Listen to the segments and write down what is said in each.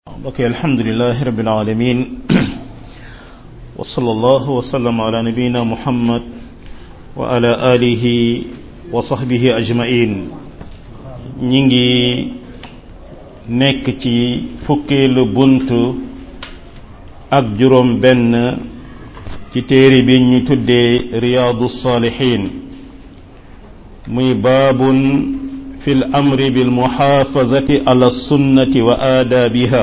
بقي الحمد لله رب العالمين وصلى الله وسلم على نبينا محمد وعلى آله وصحبه أجمعين نيجي nekk ci fukkeelu bunt ak juróom benn ci téere bi ñu tuddee riyaadu saalihin muy baabun fi l amri bil muxaafazati ala sunnati wa aadaabiha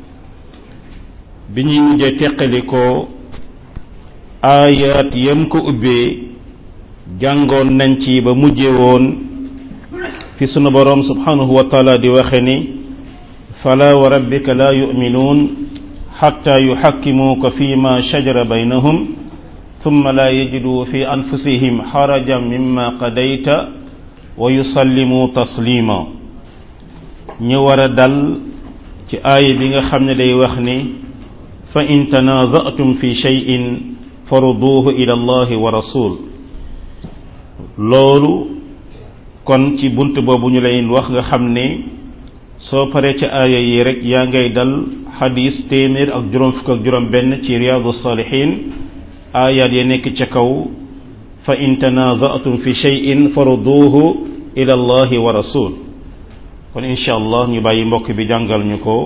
bi ñuy mujje teqalikoo aayaat yam ko ubbee jàngoon nañ ci ba mujje woon fi sunu boroom subhanahu wa taala di waxe ni fala wa rabbika la yu'minuun xatta yuxakkimuuka fi ma shajara baynahum thumma la yajiduu fi anfusihim xarajan mimma qadayta wa yusallimu taslima ñu war a dal ci aaya bi nga xam ne day wax ni fa in tanazatum fi shay'in faruduuhu ila allahi wa rasul loolu kon ci bunt boobu ñu lay wax nga xam ne soo paree ci aaya yi rek yaa ngay dal xadis téeméer ak juróom fukk ak juróom benn ci riyaadu saalihin aayaat ya nekk ca kaw fa in tanazatum fi shay'in faruduuhu ila allahi wa rasul kon insha allah ñu bàyyi mbokk bi jàngal ñu ko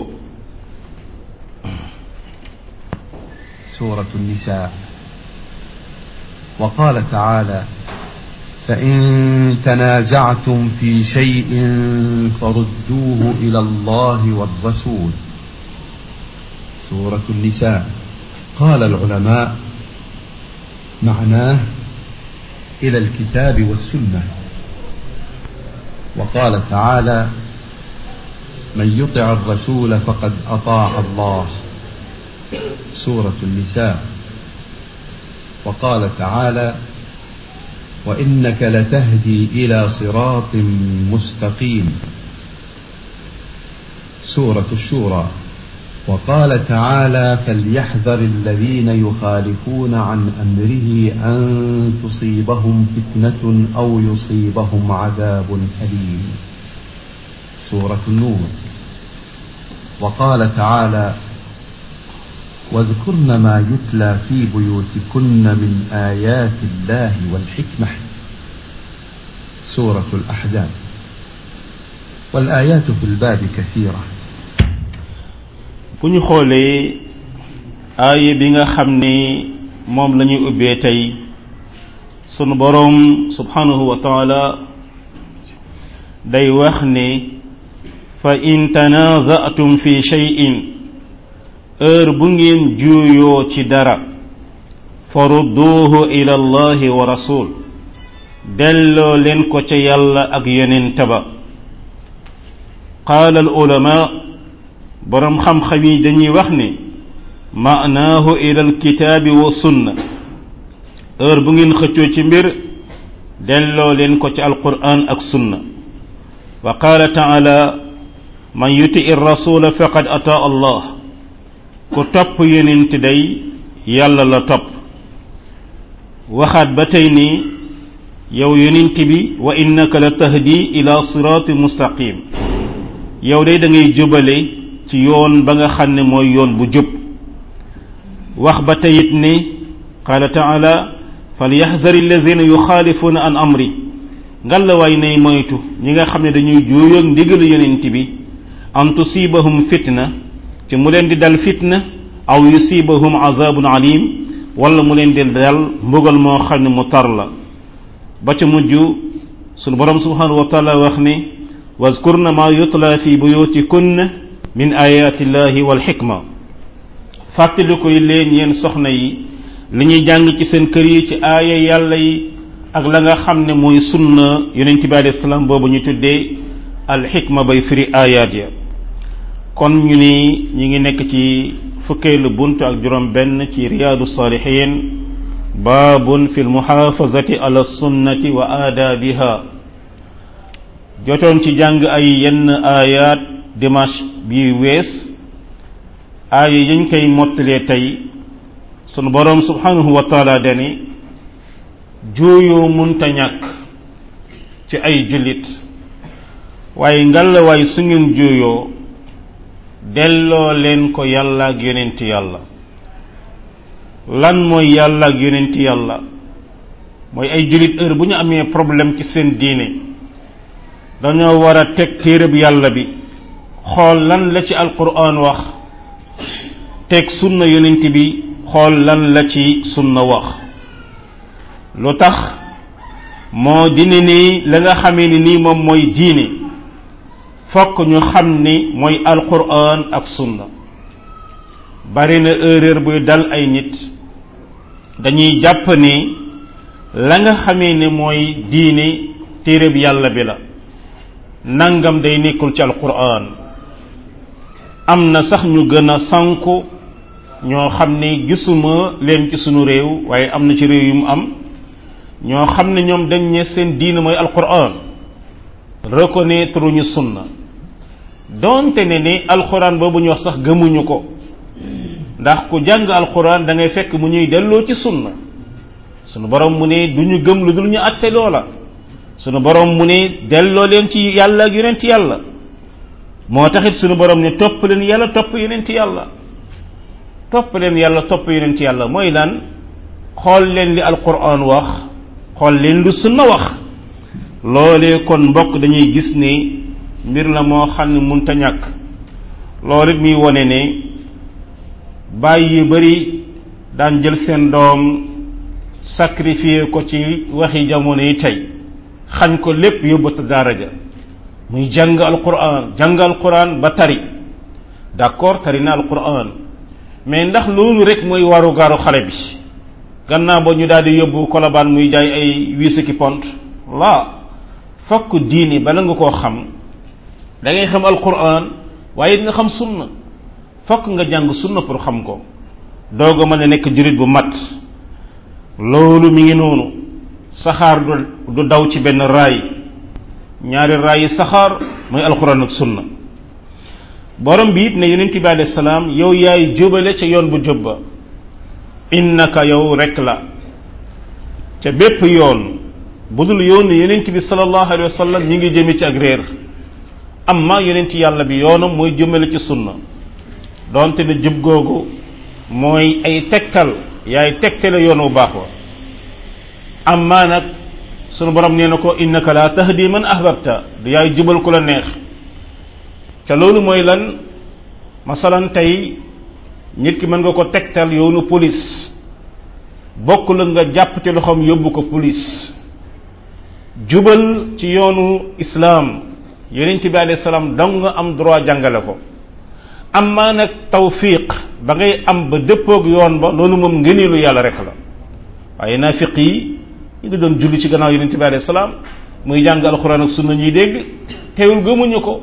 سورة النساء وقال تعالى فإن تنازعتم في شيء فردوه إلى الله والرسول سورة النساء قال العلماء معناه إلى الكتاب والسنة وقال تعالى من يطع الرسول فقد أطاع الله سورة النساء وقال تعالى وإنك لتهدي إلى صراط مستقيم سورة الشورى وقال تعالى فليحذر الذين يخالفون عن أمره أن تصيبهم فتنة أو يصيبهم عذاب أليم سورة النور وقال تعالى واذكرن ما يتلى في بيوتكن من آيات الله والحكمة سورة الأحزاب والآيات في الباب كثيرة bu ñu xoolee aaya bi nga xam ni moom la ñuy ubbee tey sunu boroom subhanahu wa taala day wax ni fa in tanazatum fi shay'in heure bu ngeen juuyoo ci dara farudduuhu ila allahi wa rasul delloo leen ko ca yàlla ak yonent ba qaala al ulama boroom xam-xam yi dañuy wax ni maanaahu ila al kitaabi wa sunna heure bu ngeen xëccoo ci mbir delloo leen ko ci alquran ak sunna wa qaala taala man yuti ir rasula faqad ataa allah ku topp yonent day yàlla la topp waxaat ba tey ni yow yonent bi wa innaka la tahdi ila siraati mustaqim yow day da ngay jubale ci yoon ba nga xam ne mooy yoon bu jub wax ba teyit ni qaala taala falyaxzari allazina yuxaalifuuna an amri ngalawaay nay moytu ñi nga xam ne dañuy juuyoog ndigalu yonent bi an tusibahum fitna ci mu leen di dal fitna aw yusibahum azabun alim wala mu leen di dal mbugal moo xam ne mu tar la ba ca mujj sunu borom subhanahu wa taala wax ni wazkurna ma yutla fi buyutikunna min ayati llahi wal xikma fàttali koy leen yéen soxna yi li ñuy jàng ci seen kër yi ci aaya yàlla yi ak la nga xam ne mooy sunna yonent bi alayhi salaam boobu ñu tuddee al xikma bay firi ayaat ya kon ñu ni ñi ngi nekk ci fukkeelu bunt ak juróom benn ci riyaadu saalihin baabun fi lmuxaafazati ala sunnati wa aadaabiha jotoon ci jàng ay yenn aayaat dimanche bi wees aaya yañ koy mottalee tey sunu boroom subhanahu wa taala dani juuyoo munta ñàkk ci ay jullit waaye ngalla waay su ngeen juuyoo delloo leen ko yàlla ak yonent yàlla lan mooy yàlla ak yonent yàlla mooy ay jullit heure bu ñu amee problème ci seen diine dañoo war a teg téereb yàlla bi xool lan la ci alquran wax teg sunna yonent bi xool lan la ci sunna wax lu tax moo dine ni la nga xamee ni nii moom mooy diine fokk ñu xam ni mooy alquran ak sunna bari na erreur buy dal ay nit dañuy jàpp ni la nga xamee ne mooy diine téereb yàlla bi la nangam day nekkul ci alquran am na sax ñu gën a sanku ñoo xam ne gisuma leen ci sunu réew waaye am na ci réew yu mu am ñoo xam ne ñoom dañ ne seen diine mooy alquran reconnaître ñu sunna donte ne ni alquran boobu ñu wax sax gëmuñu ko ndax ku jàng alquran da ngay fekk mu ñuy delloo ci sunna sunu borom mu ne du ñu gëm lu dul ñu atte loola sunu borom mu ne delloo leen ci yàlla ak yonent yàlla moo taxit sunu borom ne topp leen yàlla topp yonent yàlla topp leen yàlla topp yonent yàlla mooy lan xool leen li alquran wax xool leen lu sunna wax loolee kon mbokk dañuy gis ni mbir la moo xam ne munta ñàkk loolu it muy wone ne bàyyi yu bari daan jël seen doom sacrifier ko ci waxi jamono yi tey xañ ko lépp yóbbu ta daraja muy jàng alquran jàng alquran ba tari d'accord tari na alquran mais ndax loolu rek mooy waru garu xale bi gannaaw ba ñu daal di yóbbu kolobaan muy jaay ay wiis ki pont la fokk diini bala nga koo xam da ngay xam alquran waaye it nga xam sunna fokk nga jàng sunna pour xam ko doog a mën a nekk jurit bu mat loolu mi ngi noonu saxaar du du daw ci benn raay ñaari raay yi saxaar mooy alquran ak sunna borom bi it ne yonent bi alayhi salaam yow yaay jubale ca yoon bu jub ba innaka yow rek la ca bépp yoon bu dul yoon yonent bi sallallahu alayhi wa sallam ñi ngi jëme ci ak réer amma yonent yàlla bi yoonam mooy jëmale ci sunna donte ne jub googu mooy ay tegtal yaay tegtale yoon wu baax wa amma nag sunu borom nee na ko innaka la tahdi man ahbabta du yaay jubal ku la neex ca loolu mooy lan masalan tey nit ki mën nga ko tegtal yoonu police bokk la nga jàpp ci loxoom yóbbu ko police jubal ci yoonu islaam yonent bi alayhi salaam dong nga am droit jàngale ko amma nag tawfiq ba ngay am ba dëppoog yoon ba loolu moom ngëneelu yàlla rek la waaye naafiq yi ñu ngi doon julli ci gannaaw yonent bi alayhi salaam muy jàng alxuraan ak sunna ñuy dégg teewul gëmuñu ko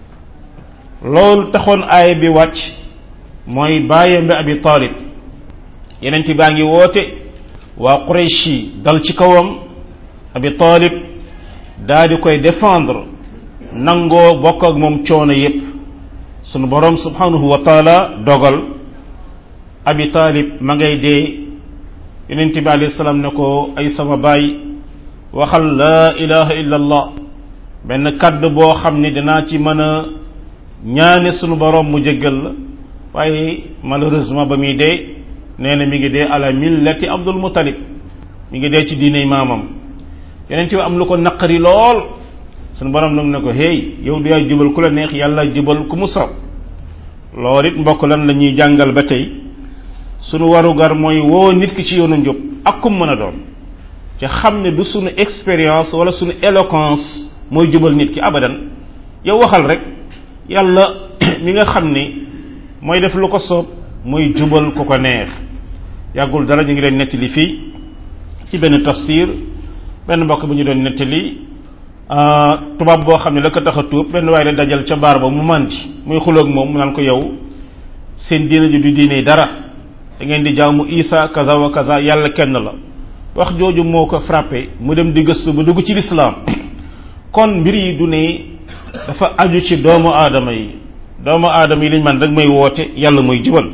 loolu taxoon aaya bi wàcc mooy bàyyam bi abi talib yonent baa ngi woote waa Quraysh yi dal ci kawam abi talib daa di koy défendre nangoo bokk ak moom coono yépp sunu borom subhanahu wa taala dogal abi talib ma ngay dee yonent bi alayhi salaam ne ko ay sama baay waxal laa ilaha illa allah benn kàddu boo xam ne dinaa ci mën a ñaane sunu borom mu jéggal la waaye malheureusement ba muy dee nee na mi ngi dee ala millati abdul muttalib mi ngi dee ci diiney maamam yonent bi am lu ko naqari lool sunu borom nag ne ko hey yow du yaay jubal ku la neex yàlla jubal ku mu saw loolu it mbokk lan la ñuy jàngal ba tey sunu warugar mooy woo nit ki ci yoonu njub ak kum mën a doon te xam ne du sunu expérience wala sunu éloquence mooy jubal nit ki abadan yow waxal rek yàlla mi nga xam ni mooy def lu ko soob mooy jubal ku ko neex yàggul dara ñu ngi leen nettali fii ci benn tafsir benn mbokk bu ñu doon nettali tubaab boo xam ne la ko tax a tuub benn waaye la dajal ca baar ba mu màndi muy xuloog moom mu naan ko yow seen diina ji du diine dara da ngeen di jaamu isa kaza wa kaza yàlla kenn la wax jooju moo ko frappé mu dem di gëstu ba dugg ci lislaam kon mbir yi du ne dafa aju ci doomu aadama yi doomu aadama yi liñ man rek may woote yàlla mooy jubal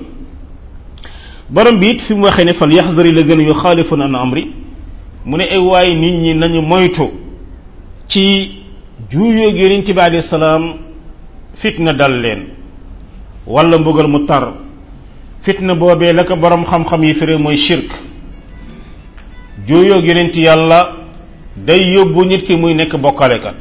borom bi it fi mu waxee ne fal yaxzari lazina yuxaalifuna an amri mu ne ay waaye nit ñi nañu moytu ci juuyóog yonent bi alayhi salaam fitna dal leen wala mbugal mu tar fitna boobee la ko borom xam-xam yi firi mooy shirk juuyoog yonent yàlla day yóbbu nit ki muy nekk bokkalekat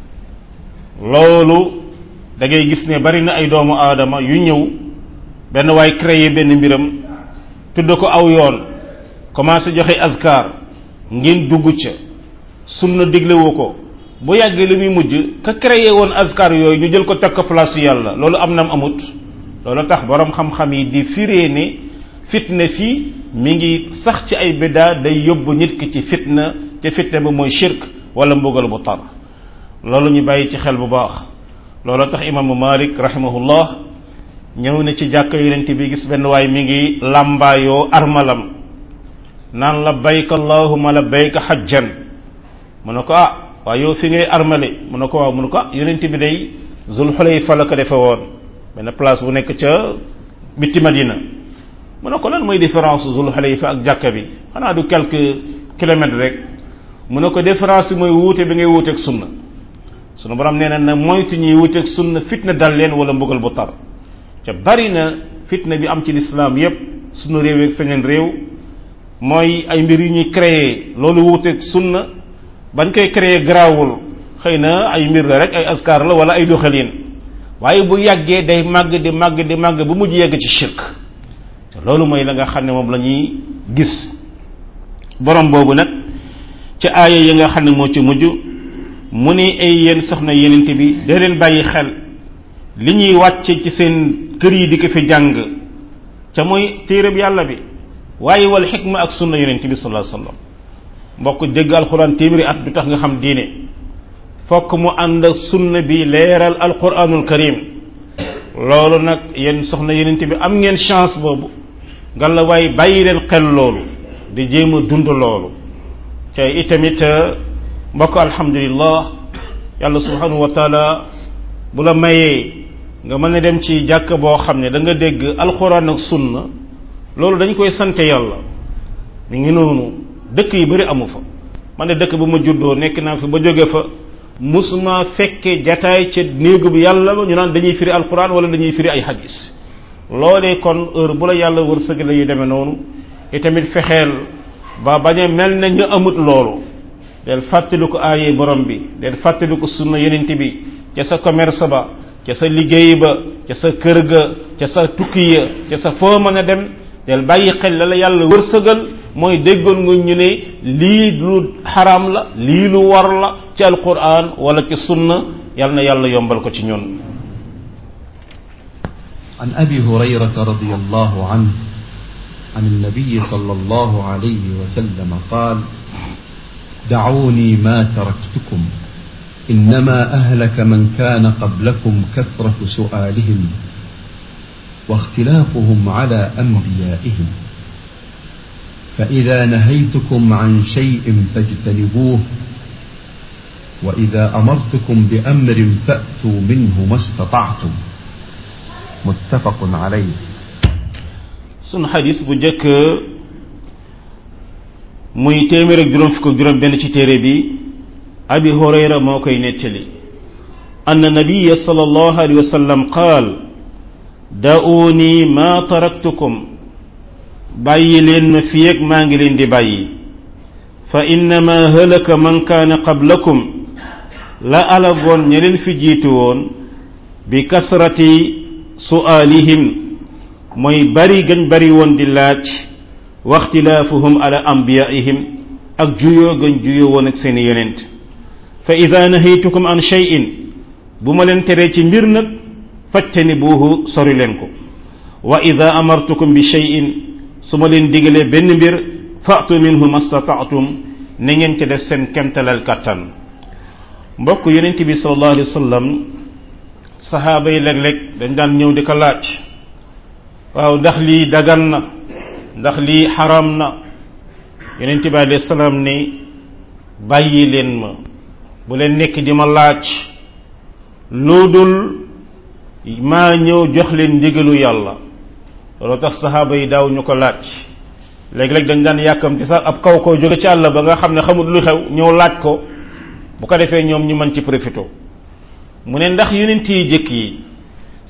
loolu da ngay gis ne bari na ay doomu aadama yu ñëw benn waay créé benn mbiram tudd ko aw yoon commencé joxe azkar ngeen dugg ca sunna diglewu ko bu yàggee li muy mujj ka créé woon azkar yooyu ñu jël ko teg ko place yàlla loolu am nam amut loolu tax borom xam-xam yi di firee ne fitna fii mi ngi sax ci ay biddaa day yóbbu nit ki ci fitna te fitna bi mooy shirk wala mbugal bu tar loolu ñu bàyyi ci xel bu baax loolu tax imaamu malik rahimahullah ñëw na ci jàkka yonent bi gis benn waay mi ngi làmbaayoo armalam naan la bayka allahuma la bayka xajjan mu ne ko ah waaye yow fi ngay armale mu ne ko waaw mu ne ko ah yonent bi day zul xulayfa la ko defe woon benn place bu nekk ca bitti madina mu ne ko lan mooy différence zul xulayfa ak jàkka bi xanaa du quelques kilomètres rek mu ne ko différence bi mooy wuute bi ngay wuuteeg sunna sunu borom nee na na moytu ñuy wuuteeg sunna fitna dal leen wala mbugal bu tar ca bari na fitna bi am ci lislaam yépp sunu réew ak feneen réew mooy ay mbir yu ñuy créer loolu wuuteeg sunna bañ koy créer garaawul xëy na ay mbir la rek ay askar la wala ay doxalin waaye bu yàggee day màgg di màgg di màgg bu mujj yegg ci shirk te loolu mooy la nga xam ne moom la ñuy gis borom boobu nag ci aaya yi nga xam ne moo ci mujj mu ni ay yéen soxna yenent bi da leen bàyyi xel li ñuy wàcce ci seen kër yi di ko fi jàng ca mooy téereb yàlla bi waaye wal xikma ak sunna yonent bi sallallahu alayhi wasallam mbokk dégg alquran téeméeri at du tax nga xam diine fokk mu ànd ak sunna bi leeral alquranul karim loolu nag yéen soxna yonent bi am ngeen chance boobu nga la waaye bàyyi leen xel loolu di jéem a dund loolu ca itamit mbokk alhamdulillah yàlla subhanahu wa taala bu la mayee nga mën a dem ci jàkk boo xam ne da nga dégg alquran ak sunna loolu dañ koy sante yàlla mi ngi noonu dëkk yi bari amu fa man ne dëkk ba ma juddoo nekk naa fi ba jóge fa musuma fekke jataay ca néegu bi yàlla ba ñu naan dañuy firi alquran wala dañuy firi ay hadis loolee kon heure bu la yàlla wërsëg la yu demee noonu itamit fexeel ba bañ a mel na ñu amut loolu del fàttaliku aaye borom bi del fàttaliku sunna yonent bi ca sa commerce ba ca sa liggéey ba ca sa kër ga ca sa tukki ya ca sa foo mën a dem del bàyyi xel la la yàlla wërsëgal mooy déggoon nga ñu ne lii lu xaraam la lii lu war la ci alquran wala ci sunna yal na yàlla yombal ko ci ñun عن أبي هريرة رضي الله عنه عن النبي صلى الله عليه وسلم قال دعوني ما تركتكم إنما أهلك من كان قبلكم كثرة سؤالهم واختلافهم على أنبيائهم فإذا نهيتكم عن شيء فاجتنبوه وإذا أمرتكم بأمر فأتوا منه ما استطعتم متفق عليه sun xadis bu njëkk muy téeméer ak juróom fukk ak juróom benn ci téere bi abi hurayra moo koy nettali anna nabiya sallallahu alayhi wa sallam qaal da'uni ma taraktukum bàyyi leen ma fi ak maa ngi leen di bàyyi fa innama halaka man kaana qablakum la alagoon ña leen fi jiitu woon bi kasrati su'aalihim mooy bari gañ bari woon di laaj waxtilaafuhum ala anbiyaihim ak juyoo gañ juyoo woon ak seeni yonent fa ida nahaytukum an shay'in bu ma leen teree ci mbir nag fajtani buuhu sori leen ko wa ida amartukum bi shay'in su ma leen digalee benn mbir fa'tu minhu mastata'tum na ngeen ca def seen kemtalal kattan mbokk yonent bi sallallahu alayhi wa sallam saxaaba yi léeg-léeg dañ daan ñëw di ko laaj waaw ndax lii dagan na ndax lii xaram na yonent bi alayhi salaam ni bàyyi leen ma bu leen nekk di ma laaj lu dul maa ñëw jox leen ndigalu yàlla loolu tax saxaaba yi daaw ñu ko laaj léegi-léeg dañ daan yàkkamti sax ab kaw koo jóge ci àll ba nga xam ne xamul lu xew ñëw laaj ko bu ko defee ñoom ñu mën ci profité mu ne ndax yonent yi jëkk yi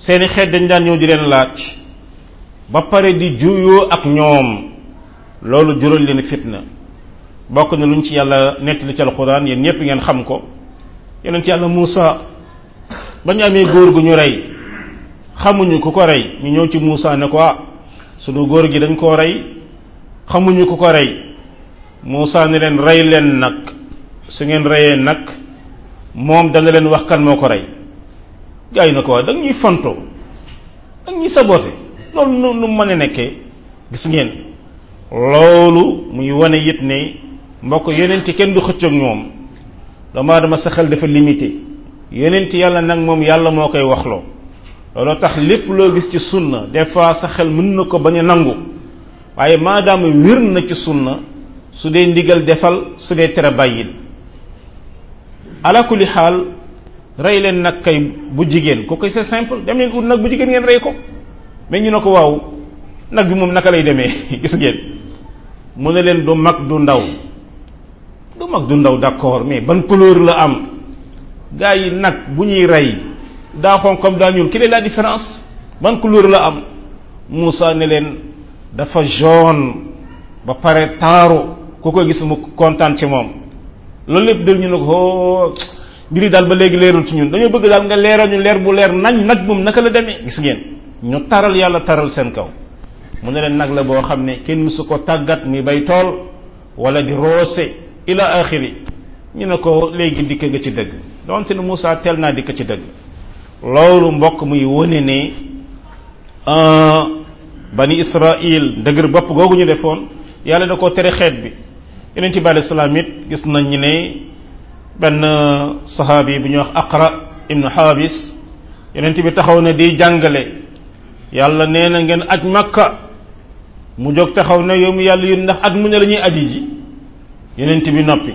seeni xeet dañ daan ñëw di leen laaj ba pare di juyoo ak ñoom loolu jural leen fitna bokk na luñ ci yàlla nettali ci alquran yéen ñëpp ngeen xam ko yonent yàlla Muusa ba ñu amee góor gu ñu rey xamuñu ku ko rey ñu ñëw ci Muusa ne ko ah sunu góor gi dañ koo rey xamuñu ku ko rey Muusa ne leen rey leen nag su ngeen reyee nag moom dana leen wax kan moo ko rey gars yi na ko wax da ñuy fontoo da ñuy sabote loolu nu nu mën a nekkee gis ngeen loolu muy wane it ne mbokk yonenti kenn du xëccoog ñoom doomu aadama sa xel dafa limité yonenti yàlla nag moom yàlla moo koy waxloo looloo tax lépp loo gis ci sunna des fois sa xel mën na ko bañ a nangu waaye maadaama wér na ci sunna su dee ndigal defal su dee tere bàyyil ala kulli xaal rey leen nag kay bu jigéen ko koy c'est simple dem leen ut nag bu jigéen ngeen rey ko mais ñu ne ko waaw nag bi moom naka lay demee gis ngeen mu ne leen du mag du ndaw du mag du ndaw d'accord mais ban couleur la am gars yi nag bu ñuy rey daa xonq comme daa ñuul quelle est la différence ban couleur la am Moussa ne leen dafa jaune ba pare taaru ku ko gis mu kontaan ci moom loolu lépp dal ñu ne ko mbiri daal ba léegi leerul ci ñun dañoo bëgg daal nga leeral ñu leer bu leer nañ nag moom naka la demee gis ngeen ñu taral yàlla taral seen kaw mu ne leen nag la boo xam ne kenn mësu ko tàggat muy bay tool wala di roose ila axiri ñu ne ko léegi dikk nga ci dëgg donte ne Moussa teel naa dikk ci dëgg loolu mbokk muy wone ne bani Israil dëgër bopp googu ñu defoon yàlla da koo tere xeet bi yeneen ci bàyyi salaam it gis nañ ñu ne benn saxaabi bu ñuy wax Aqra ibnu Habis yeneen bi taxaw na di jàngale yàlla nee na ngeen aj Makka mu jóg taxaw na yow mu yàlla yéen ndax at mu ne la ñuy aji ji yeneen bi noppi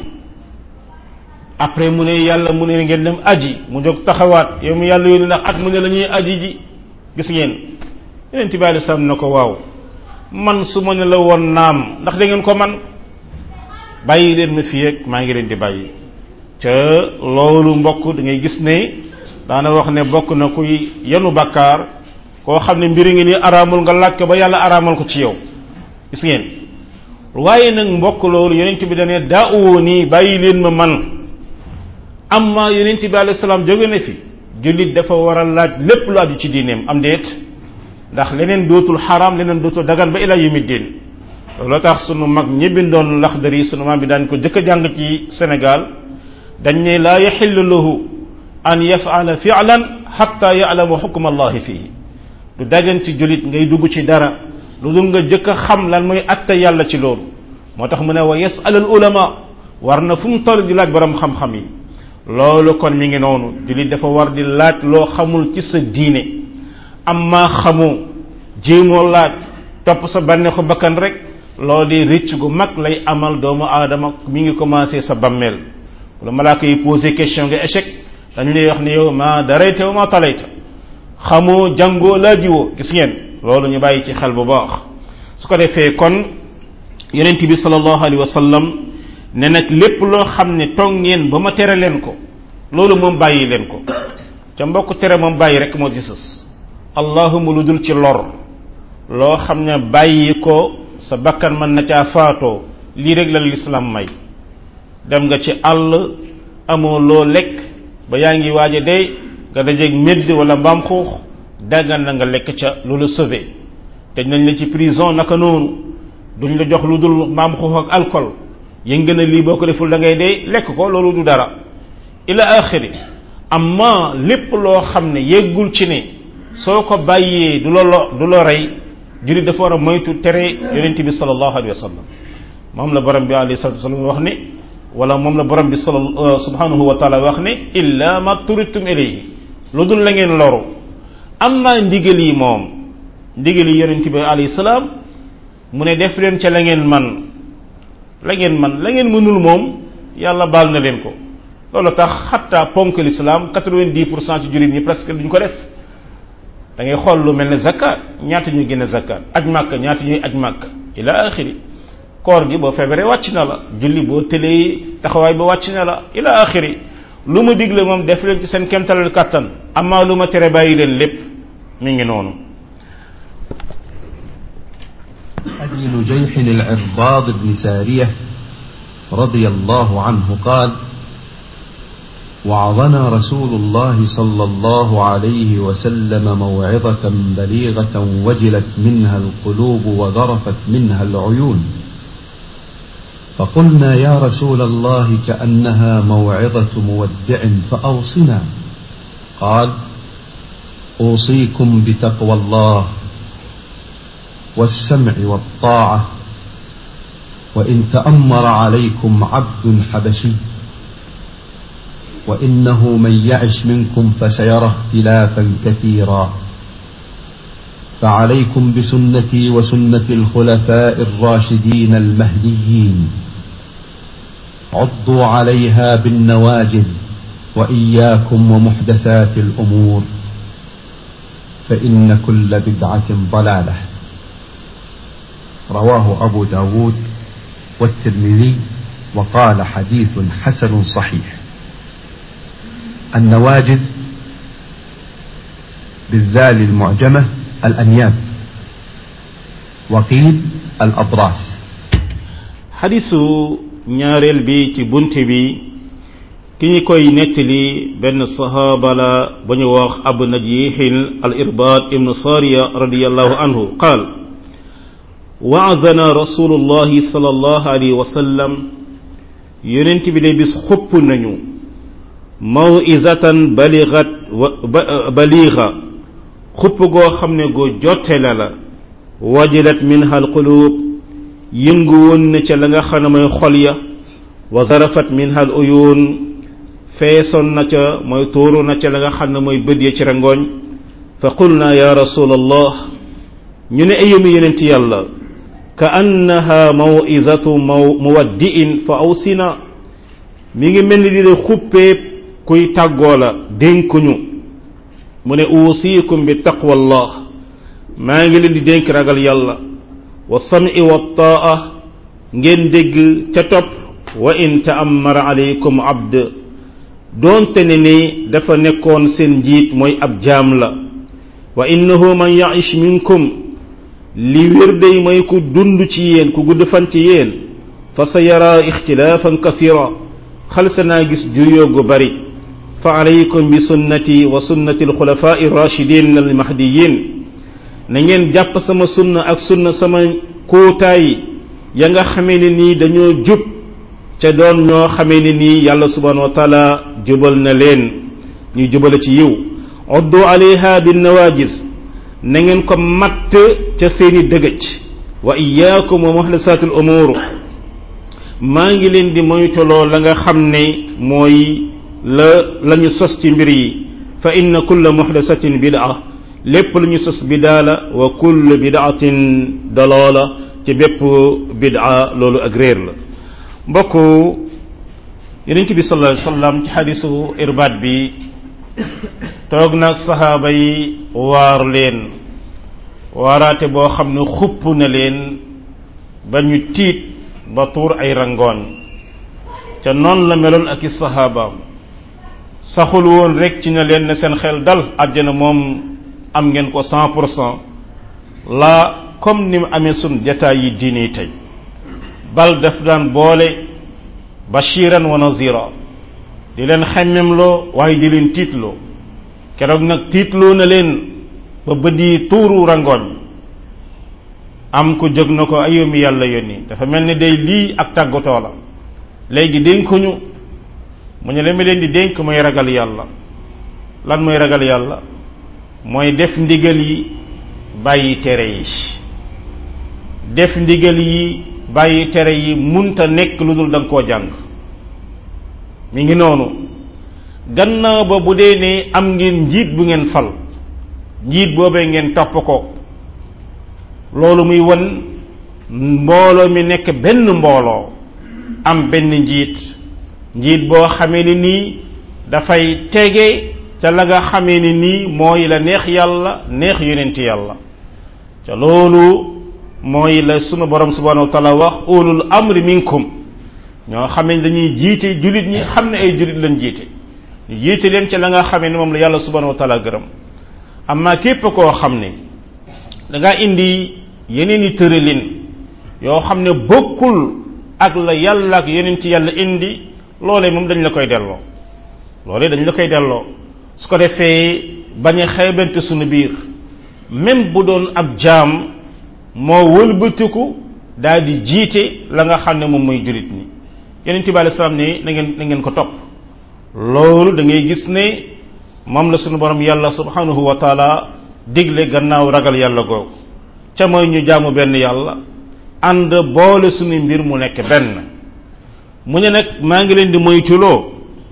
après mu ne yàlla mu ne ngeen dem aji mu jóg taxawaat yow mu yàlla yónni ndax at mu ne la ñuy aji ji gis ngeen yeneen bi alei salaam na ko waaw man su ma ne la woon naam ndax da ngeen ko man bàyyi leen ma fii ak maa ngi leen di bàyyi ca loolu mbokk da ngay gis ne daana wax ne bokk na kuy yenu bakkaar koo xam ne mbiri ngi ni araamul nga laaj ko ba yàlla araamal ko ci yow gis ngeen waaye nag mbokk loolu yonent bi dane daawoo nii bàyyi leen ma man amma yonent bi alayhi salaam jóge na fi jullit dafa war a laaj lépp lu aju ci diineem am déet ndax leneen dootul xaraam leneen dootul dagan ba ila yumi diin loolu tax sunu mag ñi bindoon laxdari sunu maam bi daan ko jëkk a jàng ci Sénégal dañ ne laa yaxillu lahu an yafala fi'lan xatta ya'lamu xukma allahi fihi du dagan ci jullit ngay dugg ci dara lu dul nga jëkk a xam lan mooy atta yàlla ci loolu moo tax mu ne wa yasal al ulama war na fu mu toll di laaj borom xam-xam yi loolu kon mi ngi noonu jullit dafa war di laaj loo xamul ci sa diine amma xamoo jéemoo laaj topp sa bànneexu bakkan rek loo di rëcc gu mag lay amal doomu aadama mi ngi commencé sa bammeel wala malaaka yi posé question nga échec dañu lay wax ne yow ma darayta wa ma talayta xamoo jàngoo laajiwoo gis ngeen loolu ñu bàyyi ci xel bu baax su ko defee kon yonent bi sallallahu alayhi wa sallam ne nag lépp loo xam ne toog ngeen ba ma tere leen ko loolu moom bàyyi leen ko ca mbokk tere moom bàyyi rek moo ci sës allahuma lu dul ci lor loo xam ne bàyyi ko sa bakkan mën na caa faatoo lii rek la lislaam may dem nga ci àll amoo loo lekk ba yaa ngi waaj a dee nga dajeeg médd wala mbaam xuux daggan na nga lekk ca lu la sauvé te nañ la ci prison naka noonu duñ la jox lu dul mbaam xuux ak alcool yënga na lii boo ko deful da ngay dee lekk ko loolu du dara ila axiri amma lépp loo xam ne yeggul ci ne soo ko bàyyee du la lo du la rey jullit dafa war a moytu tere yonent bi sallallahu alayhi wa sallam moom la borom bi alayhi salatu wasallam wax ne wala moom la borom bi sal subhanahu wa taala wax ne illa ma turitum ilayhi lu dul la ngeen loru amma ndigal yi moom ndigal yi yonent bi alayhi salaam mu ne def leen ca la ngeen man la ngeen man la ngeen mënul moom yàlla baal na leen ko loolu tax xatta ponk l'islam quatre-vingt-dix pour cent ci jullit ñi presque duñ ko def da ngay xool lu mel ne zakat ñaata ñuy génne zakat aj màkk ñaata ñuy aj màkk ila axiri koor gi boo feebaree wàcc na la julli boo tëlee taxawaay ba wàcc na la ila axiri lu ma digle moom def leen ci seen kemtalal kàttan amaa lu ma tere bàyyi leen lépp mi ngi noonu أبي نجيح العرباض بن سارية رضي الله عنه قال وعظنا رسول الله صلى الله عليه وسلم موعظة بليغة وجلت منها القلوب وذرفت منها العيون فقلنا يا رسول الله كأنها موعظة مودع فأوصنا قال أوصيكم بتقوى الله والسمع والطاعة وإن تأمر عليكم عبد حبشي وإنه من يعش منكم فسيرى اختلافا كثيرا فعليكم بسنتي وسنة الخلفاء الراشدين المهديين عضوا عليها بالنواجذ وإياكم ومحدثات الأمور فإن كل بدعة ضلالة رواه أبو داود والترمذي وقال حديث حسن صحيح النواجذ بالذال المعجمة الأنياب وقيل الأضراس xadisu ñaareel bi ci bunt bi ki ñu koy nettali benn sahaaba la ba ñu wax abu najihil al irbaad ibnu sariya radiallahu anhu qaal waazana rasulullahi sallallahu alayhi wa sallam yonent bi de bis xupp nañu mawizatan baligat baliga xupp goo xam ne goo jottele la wajilat minha alqulub yëngu woon na ca la nga xam ne mooy xol ya wa zarafat minha al uyun feesoon na ca mooy tuuru na ca la nga xam ne mooy bët ya ci rangooñ fa qulna ya rasul allah ñu ne ayumi yonent yàlla ka annaha mawizatu maw muwaddi'in fa awsina mi ngi mel ni di de xuppeeb kuy tàggoo la dénkuñu mu ne uusikum bi taqwallah maa ngi leen di dénk ragal yàlla wa sam'i wa taa ngeen dégg ca topp wa in ta'ammara alaykum abd doonte ne ni dafa nekkoon seen njiit mooy ab jaam la wa innahu man ya'ish minkum li wér day mooy ku dund ci yéen ku gudd fan ci yéen fa sa yara ixtilaafan kasira xalsa naa gis juyoo gu bari fa alaykum bi sunnati wa sunnati alxulafai rachidin almahdiyin na ngeen jàpp sama sunna ak sunna sama kóotaay ya nga xamee ne nii dañoo jub ca doon ñoo xamee ne nii yàlla subhanahu wa taala jubal na leen ñuy jubale ci yiw oddu alayha bin nawajis na ngeen ko matt ca seeni dëgëj wa iyaakum wa muhdasatul umur maa ngi leen di moytuloo la nga xam ne mooy la la ñu sos ci mbir yi fa inna kulla muhdasatin bid'a lépp lu ñu sos bidaa la wa kullu bid'atin dalala ci bépp bid'a loolu ak réer la mbokk yonent bi sallallahu alayhi wasallam ci xadisu irbaat bi toog nag saxaaba yi waar leen waaraate boo xam ne xupp na leen ba ñu tiit ba tuur ay rangooñ ca noonu la meloon ak i saxaabaam saxul woon rek ci na leen ne seen xel dal àjjana moom am ngeen ko cent pour cent la comme ni mu amee sun jataay yi diine tey bal daf daan boole bashiran wa nazira di leen xemmemloo waaye di leen tiitloo keroog nag tiitloo na leen ba bëdi tuuru rangooñ am ko jóg na ko ayomi yàlla yónni dafa mel ni day lii ak tàggatoo la léegi dénkuñu mu ne leen mi leen di dénk mooy ragal yàlla lan mooy ragal yàlla mooy def ndigal yi bàyyi tere yi def ndigal yi bàyyi tere yi munta nekk lu dul da nga koo jàng mi ngi noonu gannaaw ba bu dee ne am ngeen njiit bu ngeen fal njiit boobee ngeen topp ko loolu muy won mbooloo mi nekk benn mbooloo am benn njiit njiit boo xamee ni nii dafay tege ca la nga xamee ni nii mooy la neex yàlla neex yonent yàlla ca loolu mooy la sunu borom subhanahu wa taala wax ulul amri minkum ñoo xamee dañuy jiite julit ñi xam ne ay julit lañ jiite ñu jiite leen ca la nga xamee ni moom la yàlla subhanahu wa taala gërëm amma képp koo xam ne da nga indi yeneen i tëralin yoo xam ne bokkul ak la yàlla ak yeneen ci yàlla indi loolee moom dañ la koy delloo loolee dañ la koy delloo su ko defee bañ a xeebante suñu biir même bu doon ab jaam moo wëlbatiku daal di jiite la nga xam ne moom mooy julit ñi yeneen bi alei salaam ne na ngeen na ngeen ko topp loolu da ngay gis ne moom la suñu borom yàlla subhanahu wa taala digle gannaaw ragal yàlla googu ca mooy ñu jaamu benn yàlla ànd boole suñu mbir mu nekk benn mu ne nag maa ngi leen di moytuloo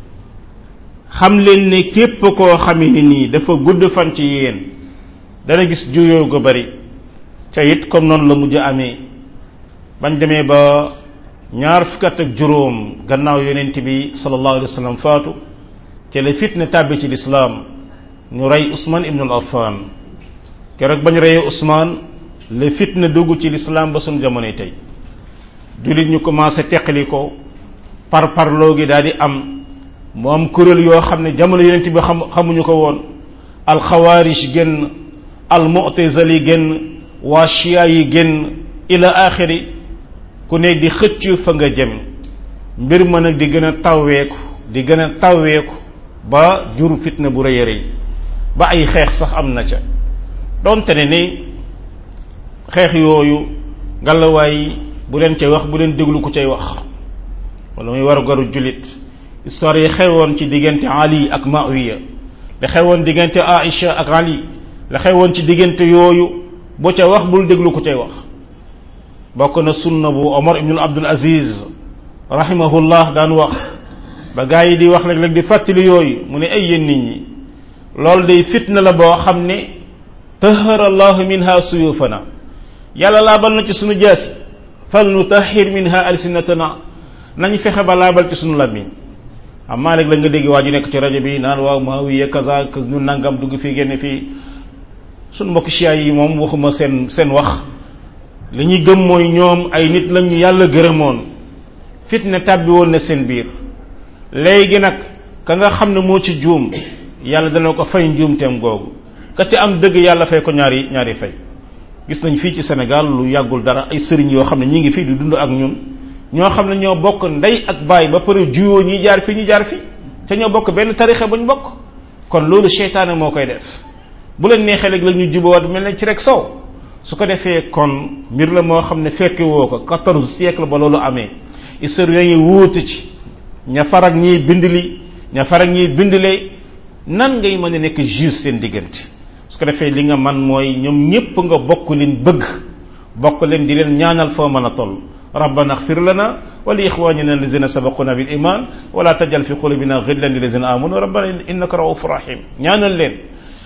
xam leen ne képp koo xamee ni nii dafa gudd fan ci yéen dana gis juyoo gu bari ca it comme noonu la mujj amee bañ demee ba ñaar fukkat ak juróom gannaaw yonent bi sallallahu alayhi wa sallam faatu te la fitna tàbbi ci lislaam ñu rey Ousmane ibnul Affan keroog bañ reyee Ousmane la fitna dugg ci lislaam ba suñ jamonoy tey jullit ñu commencé teqali ko par parloo gi daal di am mu am kuréel yoo xam ne jamono yonent bi xam xamuñu ko woon alxawaarij génn almutazali génn waa chia yi génn ila axiri ku nekk di xëcc fa nga jëm mbir ma nag di gën a tawweeku di gën a tawweeku ba jur fitna bu rëy a rëy ba ay xeex sax am na ca doonte ne ni xeex yooyu ngalawaay bu leen cay wax bu leen déglu ku cay wax wala muy war a garu jullit histoire yi xewoon ci diggante Ali ak Maawiya la xewoon diggante Aïcha ak Ali la xewoon ci diggante yooyu boo ca wax bul déglu ku cay wax bokk na sunna bu Omar ibnul Abdul Aziz rahimahullah daan wax ba gaa yi di wax léeg-léeg di fàttali yooyu mu ne ay yéen nit ñi loolu day fitna la boo xam ne tahara allahu minha suyufana yàlla laabal na ci sunu jaasi fal nu tahir minha alsinatana nañ fexe ba laabal ci sunu làmmiñ amaa léeg la nga dégg waa ju nekk ci rajo bi naan waaw maawiya kaza ñu nangam dugg fii génne fii sunu mbokk chia yi moom waxuma seen seen wax li ñuy gëm mooy ñoom ay nit lañ ñu yàlla gërëmoon fitna tàbbi woon na seen biir léegi nag ka nga xam ne moo ci juum yàlla dana ko fay njuumteem googu ka ci am dëgg yàlla fay ko ñaari ñaari fay gis nañ fii ci Sénégal lu yàggul dara ay sëriñ yoo xam ne ñi ngi fii di dund ak ñun ñoo xam ne ñoo bokk ndey ak baay ba pare juyoo ñi jaar fi ñu jaar fi te ñoo bokk benn tarixa bu ñu bokk kon loolu seytaane moo koy def bu leen neexee léegi la ñu jubawaat mel ne ci rek sow su ko defee kon mbir la moo xam ne fekke woo ko quatorze siècle ba loolu amee historiens yi wuute ci ña farag ñiy bindli ña farag ñiy bindlee nan ngay mën a nekk juge seen diggante su ko defee li nga man mooy ñoom ñépp nga bokk leen bëgg bokk leen di leen ñaanal foo mën a toll ربنا اغفر لنا ولإخواننا الذين سبقونا بالإيمان ولا تجعل في قلوبنا غلا للذين آمنوا ربنا إنك رؤوف رحيم ñaanal leen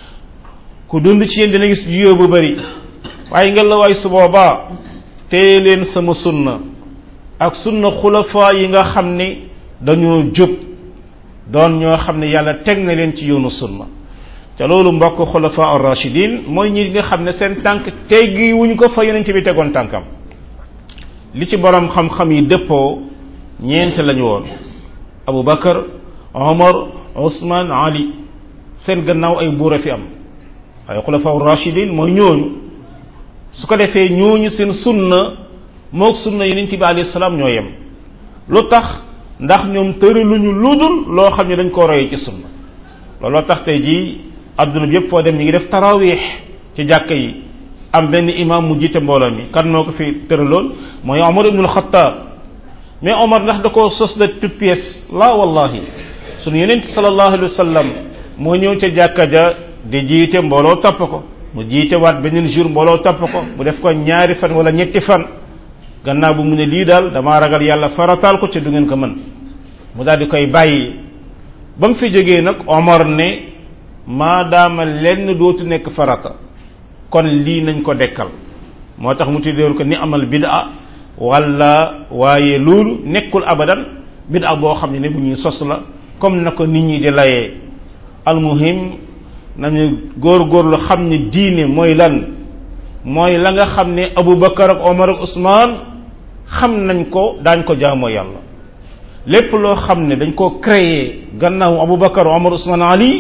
ku dund ci yéen dina gis juyoo bu bari waaye nga la waay su boobaa téye leen sama sunna ak sunna xulafa yi nga xam ne dañoo jub doon ñoo xam ne yàlla teg na leen ci yoonu sunna te loolu mbokk xulafa ar-rashidin mooy ñi nga xam ne seen tànk teggi wuñ ko fa yonent bi tegoon tànkam li ci borom xam-xam yi dëppoo ñeent lañu woon Abu Bakar Omar Ousmane Ali seen gannaaw ay buur a fi am ay xulafa ar-rashidin mooy ñooñu su ko defee ñooñu seen sunna moog sunna yonent bi alayhi salaam ñoo yem lu tax ndax ñoom tëraluñu ludul loo xam ne dañ koo royee ci sunna looloo tax tey jii adduna bi yëpp foo dem ñi ngi def tarawih ci jàkka yi am benn imam mu jiite mbooloo mi kan moo ko fi tëraloon mooy Omar ibnul Xattaab mais Omar ndax da koo sos de toute pièce la wallahi sunu yonent sallallahu alayhi wa sallam moo ñëw ca jàkka ja di jiite mbooloo topp ko mu jiite waat beneen jour mbooloo topp ko mu def ko ñaari fan wala ñetti fan gannaaw bu mu ne lii daal damaa ragal yàlla farataal ko ci du ngeen ko mën mu daal di koy bàyyi ba mu fi jógee nag Omar ne maadaama lenn dootu nekk farata kon lii nañ ko dekkal moo tax mu tuddeewul ko ni amal bid'a wala waaye loolu nekkul abadan bid'a boo xam ne ne bu ñuy sos la comme na ko nit ñi di layee almuhim nañu góor-góorlu xam ne diine mooy lan mooy la nga xam ne Abu Bakar ak Omar ak Ousmane xam nañ ko daañ ko jaamoo yàlla lépp loo xam ne dañ koo créer gannaaw Abu Bakar Omar Ousmane Ali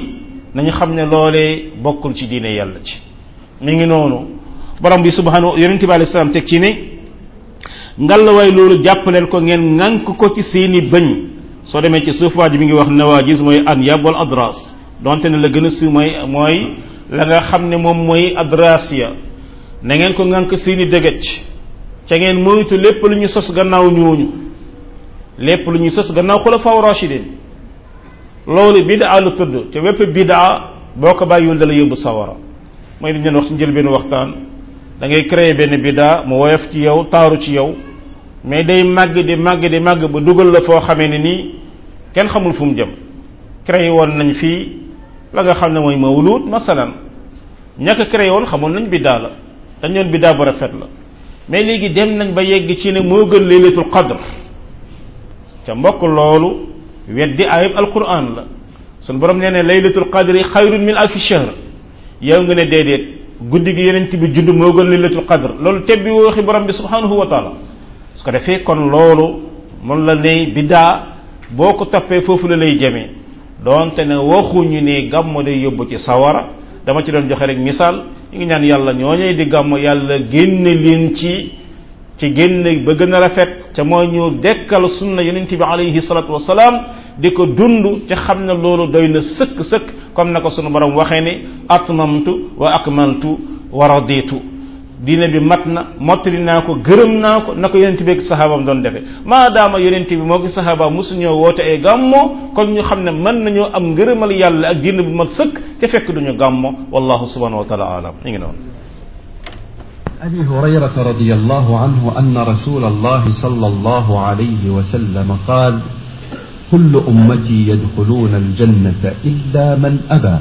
nañu xam ne loolee bokkul ci diine yàlla ci mi ngi noonu borom bi subhanahu yonente bi alayhi salaam teg ci ne ngallaawaay loolu jàppaleen ko ngeen ŋànk ko ci seeni bëñ soo demee ci suuf waa ji mi ngi wax nawaajis mooy an yab wal adras donte ne la gën a si mooy mooy la nga xam ne moom mooy adras ya na ngeen ko ŋànk seeni dëgëj ca ngeen moytu lépp lu ñu sos gannaaw ñooñu lépp lu ñu sos gannaaw xulafaaw rashidin loolu bidaa la tudd te wépp bidaa boo ko bàyyiwul dala yóbbu sawara mooy li ñu leen wax si njël benn waxtaan da ngay créer benn bidaa mu woyof ci yow taaru ci yow mais day màgg di màgg di màgg ba dugal la foo xamee ne nii kenn xamul fu mu jëm créé woon nañ fii la nga xam ne mooy mawlud masalan ñàkk créé woon xamoon nañ biddaa la dañ doon biddaa bu rafet la mais léegi dem nañ ba yegg ci ne moo gën laylatul qadr ca mbokk loolu weddi ayib alquran la sun borom nee ne laylatul qadri xayrun min alfi shahr yow nga ne déedéet guddi gi yeneen bi judd moo gën laylatul qadr loolu tebbi waxi borom bi subhanahu wa taala su ko defee kon loolu mun la ne biddaa boo ko toppee foofu la lay jëmee doonte ne waxuñu ne gàmmo day yóbbu ci sawara dama ci doon joxe rek misaal ñu ngi ñaan yàlla ñooñee di gàmmo yàlla génne leen ci ci génne ba gën a rafet ca mooy ñu dekkal sunna yonent bi alayhi salatu wasalaam di ko dund te xam ne loolu doy na sëkk sëkk comme na ko sunu borom waxee ne atmamtu wa akmaltu wa raditu diine bi mat na mottali naa ko gërëm naa ko na ko yonent bi ak sahaabam doon defe maadaama yonent bi moo ko sahaaba mosuñoo woote ay gàmmo kon ñu xam ne mën nañoo am ngërëmal yàlla ak diine bu mat sëkk te fekk duñu gàmmo wallahu subhanahu wa taala alam ñu ngi noonu أبي هريرة رضي الله عنه أن رسول الله صلى الله عليه وسلم قال كل أمتي يدخلون الجنة إلا من أبى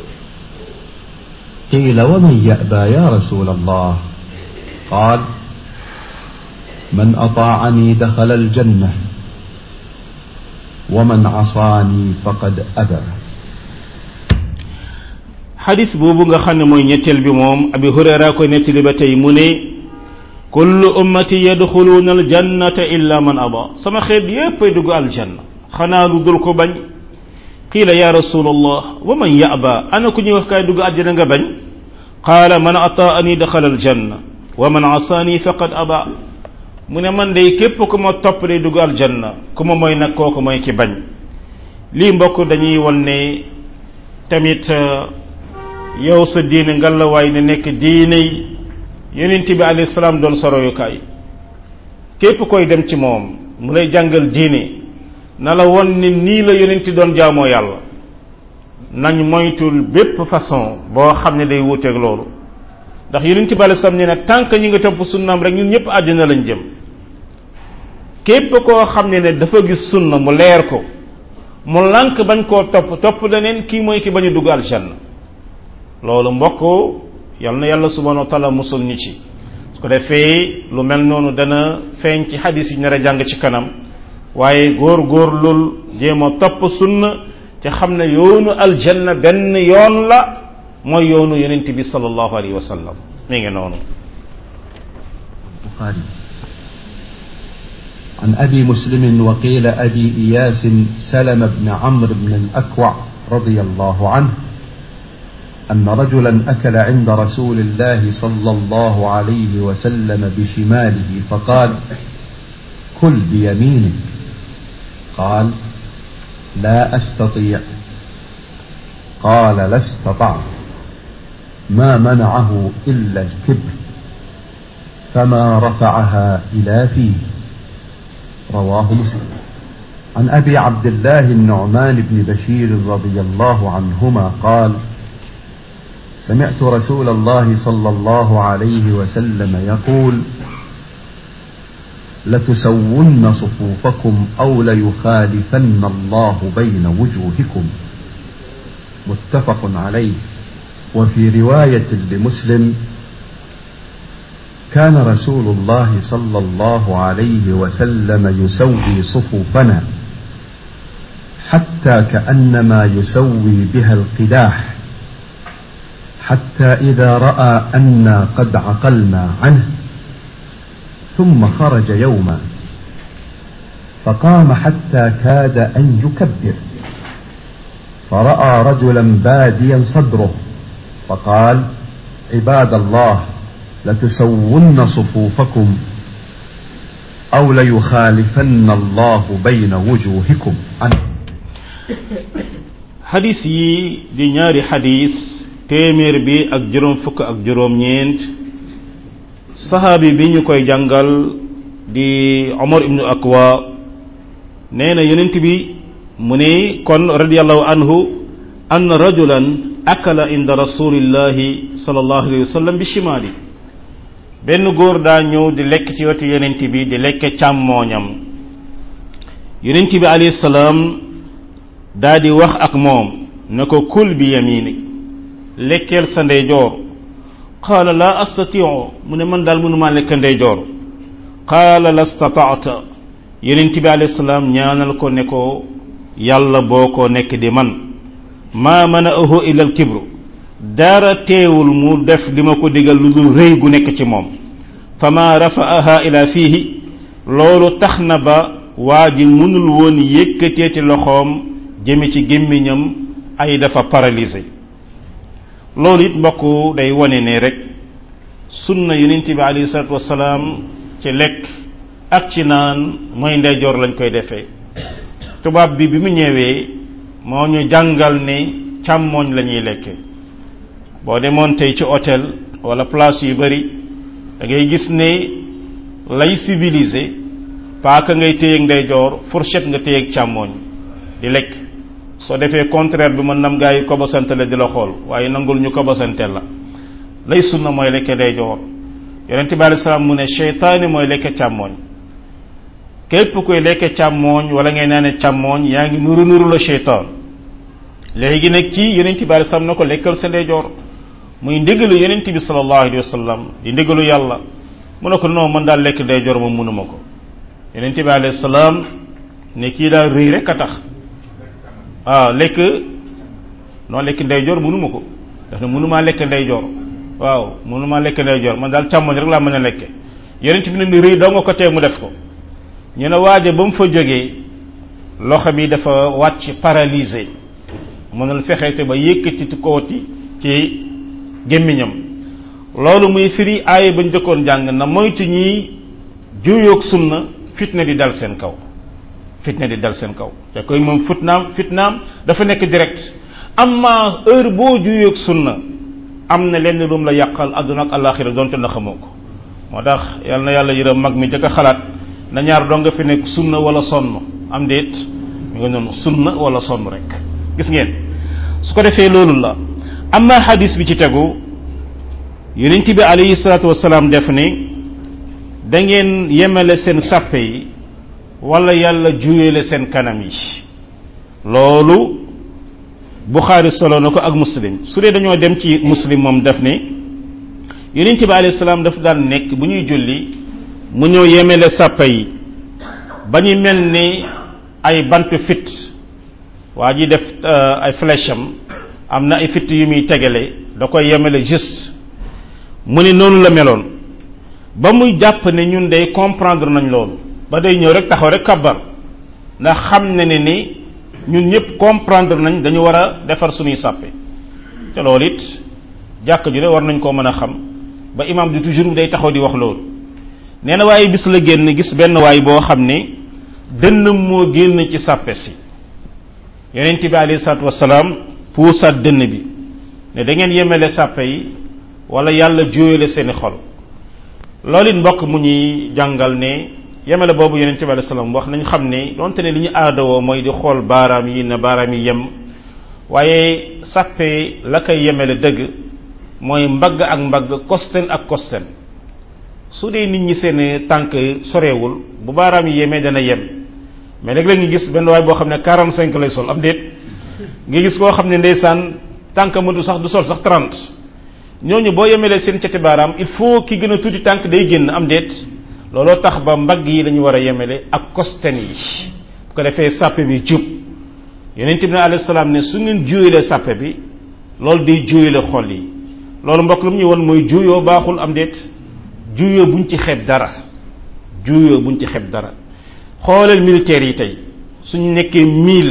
قيل ومن يأبى يا رسول الله قال من أطاعني دخل الجنة ومن عصاني فقد أبى xadis boobu nga xam ne mooy ñetteel bi moom abi hurayra koy nettali ba tey mu ne kullu ummati yadxuluuna aljannata illa man aba sama xeet yépp ay dugg aljanna xanaa lu dul ko bañ qiila ya rasulallah wa man yaba ana ku ñuy wax kaay dugg àjjana nga bañ qaala man ataani daxala aljanna wa man asaani faqad aba mu ne man day képp ku ma topp day dugg aljanna ku ma mooy nag kooku mooy ki bañ lii mbokk dañuy won ne tamit yow sa diine ngalawaay ne nekk diine yonent bi alayhi salaam doon soroyukaay képp koy dem ci moom mu lay jàngal diine na la won ni nii la yonent doon jaamoo yàlla nañ moytul bépp façon boo xam ne day wuuteeg loolu ndax yonent bi alayhi salaam ne nag tant que ñi nga topp sunnaam rek ñun ñëpp àjjana lañ jëm képp koo xam ne ne dafa gis sunna mu leer ko mu lànk bañ koo topp topp leneen kii mooy ki bañ a dugg aljanna loolu mbokk yal na yàlla subhanahu wa taala musul ñi ci su ko defee lu mel noonu dana feeñ ci xadis yi nar a jàng ci kanam waaye góor góor lul jéem a topp sunna te xam ne yoonu aljanna benn yoon la mooy yoonu yonent bi sallallahu alayhi wa sallam mi ngi noonu البخاري عن أبي مسلم وقيل أبي إياس سلم بن عمرو بن الأكوع رضي الله عنه أن رجلا أكل عند رسول الله صلى الله عليه وسلم بشماله فقال كل بيمينك قال لا أستطيع قال لا استطعت ما منعه إلا الكبر فما رفعها إلى فيه رواه مسلم عن أبي عبد الله النعمان بن بشير رضي الله عنهما قال سمعت رسول الله صلى الله عليه وسلم يقول لتسون صفوفكم أو ليخالفن الله بين وجوهكم متفق عليه وفي رواية لمسلم كان رسول الله صلى الله عليه وسلم يسوي صفوفنا حتى كأنما يسوي بها القداح حتى إذا رأى أنا قد عقلنا عنه ثم خرج يوما فقام حتى كاد أن يكبر فرأى رجلا باديا صدره فقال عباد الله لتسون صفوفكم أو ليخالفن الله بين وجوهكم عنه xadis yi di ñaari xadis téeméer bi ak juróom fukk ak juróom ñeent saxaabi bi ñu koy jàngal di omar ibnu akwa nee na yonent bi mu ne kon radiallahu anhu ann rajulan akala inda rasulillahi sallallahu alayhi wa sallam bi shimaali benn góor daa ñëw di lekk ci wetu yonent bi di lekk càmmooñam yonent bi alayhi salaam daa di wax ak moom ne ko kul bi yamini lekkeel sa ndeyjoor qaala laa astatiu mu ne man daal mënumaa lekk ndeyjoor qaala la stataata yonent bi alayhi salaam ñaanal ko ne ko yàlla boo ko nekk di man maa mana'ahu illa al kibru dara teewul mu def li ma ko digal lu dul rëy gu nekk ci moom fa ma rafa'aha ila fiihi loolu tax na ba waa ji mënul woon yëkkatee ci loxoom jëme ci gémmiñam ay dafa paralysé loolu it mbokk day wane ne rek sunna yonent bi alayhi salatu wasalaam ci lekk ak ci naan mooy ndeyjoor lañ koy defee tubaab bi bi mu ñëwee moo ñu jàngal ne càmmooñ la ñuy lekke boo demoon tey ci hôtel wala place yu bari da ngay gis ne lay civilisé paaka ngay téyeeg ndeyjoor fourchette nga téyeeg càmmooñ di lekk soo defee contraire bi mën nam gaa yi kobosante la di la xool waaye nangul ñu kobosante la lay sunna mooy lekke ndeyjoor yonente bi alei salaam mu ne cheytaani mooy lekke càmmooñ képp koy lekke càmmooñ wala ngay naane càmmooñ yaa ngi nuru nuru la cheytaan léegi nag ci yonente bi alei salaam na ko lekkal sa ndeyjoor muy ndigalu yonente bi sallallahu alayhi wa sallam di ndigalu yàlla mu ne ko non man daal lekk ndeyjoor moom mënuma ko yonente bi alayhi salaam ne kii daal rëy rek a tax waaw lekk non lekk ndeyjoor mënuma ko daf ne mënumaa lekk ndeyjoor waaw mënumaa lekk ndeyjoor man daal càmmoñ rek laa mën a lekke yonent bi ne ni rëy doo nga ko tee mu def ko ñu ne waaje ba mu fa jógee loxo bi dafa wàcc paralysé mënul fexe te ba yëkkati kooti ci gémmiñam loolu muy firi aaya bañ jëkkoon jàng na moytu ñi juyoog sunna fitna di dal seen kaw fitna di dal seen kaw te koy moom fitnaam fitnaam dafa nekk direct amma heure boo juyoog sunna am na lenn lu mu la yàqal àdduna ak alaxira doonte na xamoo ko moo tax yal na yàlla yërëm mag mi jëkk a xalaat na ñaar doo nga fi nekk sunna wala sonn am déet mi nga noonu sunna wala sonn rek gis ngeen su ko defee loolu la amma hadis bi ci tegu yonent bi alayhi salaatu wasalaam def ni da ngeen yemale seen sàppe yi wala yàlla juyele seen kanam yi loolu buxaari solo na ko ak muslim su dee dañoo dem ci muslim moom def ni yonent bi alayhi salaam daf daan nekk bu ñuy julli mu ñëw yemele sàppe yi ba ñu mel ni ay bant fit waa ji def ay flèche am am na ay fitt yu muy tegale da koy yemale juste mu ne noonu la meloon ba muy jàpp ne ñun day comprendre nañ loolu ba day ñëw rek taxaw rek kabbar ndax xam ne ne ni ñun ñëpp comprendre nañ dañu war a defar suñuy sàppe te loolu it jàkk ju de war nañ koo mën a xam ba imam di toujours day taxaw di wax loolu nee na waaye bis la génn gis benn waay boo xam ne dënnam moo génn ci sàppe si yonent bi alayhi salaatu wasalaam puusaat dënn bi ne da ngeen yemele sàppe yi wala yàlla juyale seeni xol loolu it mbokk mu ñuy jàngal ne yemele boobu yonent bi alayhi salaam wax nañ xam ne donte ne li ñu aadawoo mooy di xool baaraam yi na baaraam yi yem waaye sàppe la koy yemele dëgg mooy mbagg ak mbagg kosten ak kosten su dee nit ñi seen tànk sorewul bu baaraam yi yemee dana yem mais léeg-léeg nga gis benn waay boo xam ne 45 lay sol am déet nga gis koo xam ne ndeysaan tànk mëntu sax du sol sax 30 ñooñu boo yemelee seen cati baaraam il faut ki gën a tuuti tànk day génn am déet looloo tax ba mbagg yi lañu war a yemele ak kosten yi bu ko defee sàppe bi jub yonent bi alayhi salaam ne su ngeen juuyalee sàppe bi loolu day juuyale xol yi loolu mbokk lu mu ñu won mooy juuyoo baaxul am déet juuyoo buñ ci xeeb dara juuyoo buñ ci xeeb dara xoolal militaires yi tey suñu nekkee mille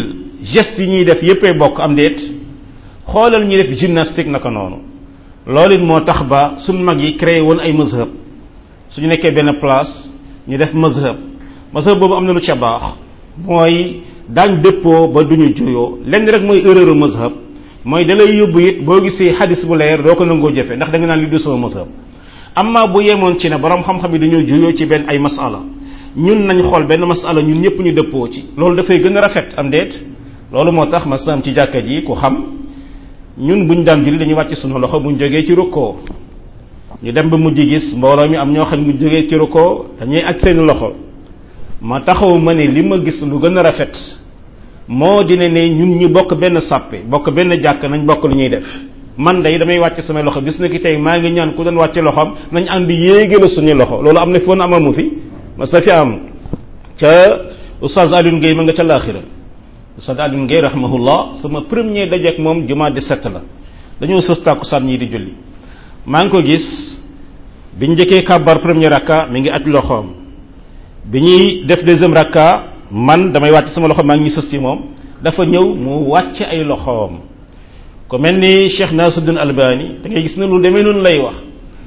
geste yi ñuy def yéppay bokk am déet xoolal ñuy def gymnastique naka noonu loolu it moo tax ba suñ mag yi créé woon ay mazhab suñu nekkee benn place ñu def mazhab mazhab boobu am na lu ca baax mooy daañ dëppoo ba duñu juyoo lenn rek mooy erreur mazhab mooy da lay yóbbu it boo gisee xadis bu leer doo ko nangoo jëfe ndax da nga naan li du sama mazhab amma bu yemoon ci ne borom xam-xam yi dañoo juyoo ci benn ay masala ñun nañ xool benn masala ñun ñëpp ñu dëppoo ci loolu dafay gën a rafet am déet loolu moo tax ma sam ci jàkka ji ku xam ñun buñ daan julli dañuy wàcc sunu loxo buñ jógee ci rukkoo ñu dem ba mujj gis mbooloo mi am ñoo xam ne mu jógee ci rukkoo dañuy aj seen loxo ma taxaw ma ne li ma gis lu gën a rafet moo dina ne ñun ñu bokk benn sàppe bokk benn jàkk nañ bokk lu ñuy def man day damay wàcc samay loxo bis na ki tey maa ngi ñaan ku doon wàcce loxoom nañ ànd yéegale suñu loxo loolu am na fi woon amamu fi ma sa fi am ca oustaz Alioune Gueye ma nga ca laaxira oustaz Alioune Gueye rahimahullah sama premier dajeek moom jumaa di sept la dañoo sës tàkkusaan ñii di julli maa ngi ko gis biñ njëkkee kàbbar premier rakka mi ngi aj loxoom bi ñuy def deuxième rakka man damay wàcc sama loxo maa ngi sës ci moom dafa ñëw mu wàcc ay loxoom ko mel ni Cheikh Nasiruddin Albani da ngay gis ne lu demee noonu lay wax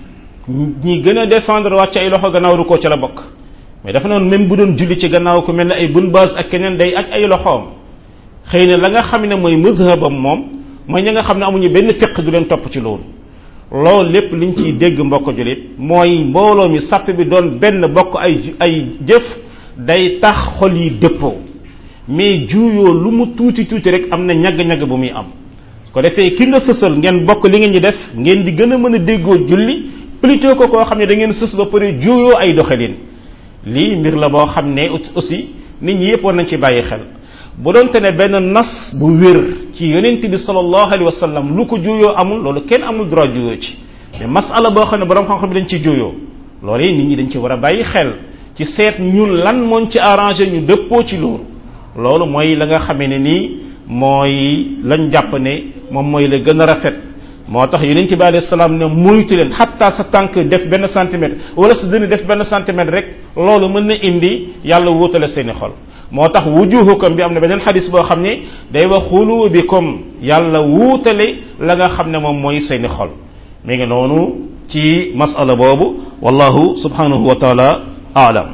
ñi gën a défendre wàcc ay loxo gannaaw ru koo ca la bokk mais dafa noonu même bu doon julli ci gannaaw ku mel ne ay bun base ak keneen day aj ay loxoom xëy na la nga xam ne mooy mazhabam moom mooy ña nga xam ne amuñu benn fiq du leen topp ci loolu loolu lépp liñ ciy dégg mbokk julit mooy mbooloo mi sàpp bi doon benn bokk ay ay jëf day tax xol yi dëppoo mais juuyoo lu mu tuuti tuuti rek am na ñagg-ñagg bu muy am ko defee ki nga sësal ngeen bokk li ngeen ñi def ngeen di gën a mën a déggoo julli plutôt que koo xam ne da ngeen sës ba pare juuyoo ay doxalin lii mbir la boo xam ne aussi nit ñi yëpp war nañ ci bàyyi xel bu doonte ne benn nas bu wér ci yonent bi sallallahu alayhi wa sallam lu ko juuyoo amul loolu kenn amul droit juuyoo ci mais masala boo xam ne borom xam-xam bi dañ ci juuyoo loolu yi nit ñi dañ ci war a bàyyi xel ci seet ñun lan mooñ ci arrangé ñu dëppoo ci loolu loolu mooy la nga xamee ne nii mooy lañ jàpp ne moom mooy la gën a rafet moo tax yonent bi alayhi salaam ne muytu leen xatta sa tànk def benn centimètre wala sa dënn def benn centimètre rek loolu mën na indi yàlla wuutale seeni xol moo tax wujuhukum bi am na beneen xadis boo xam ne day wax xulubikum yàlla wuutale la nga xam ne moom mooy seeni xol mi ngi noonu ci masala boobu wallahu subhanahu wa taala aalam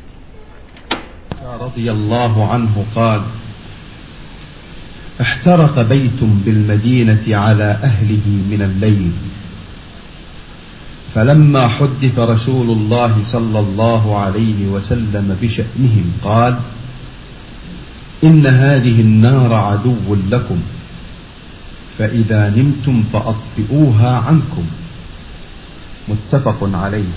رضي الله عنه قال احترق بيت بالمدينة على أهله من الليل فلما حدث رسول الله صلى الله عليه وسلم بشأنهم قال إن هذه النار عدو لكم فإذا نمتم فأطفئوها عنكم متفق عليه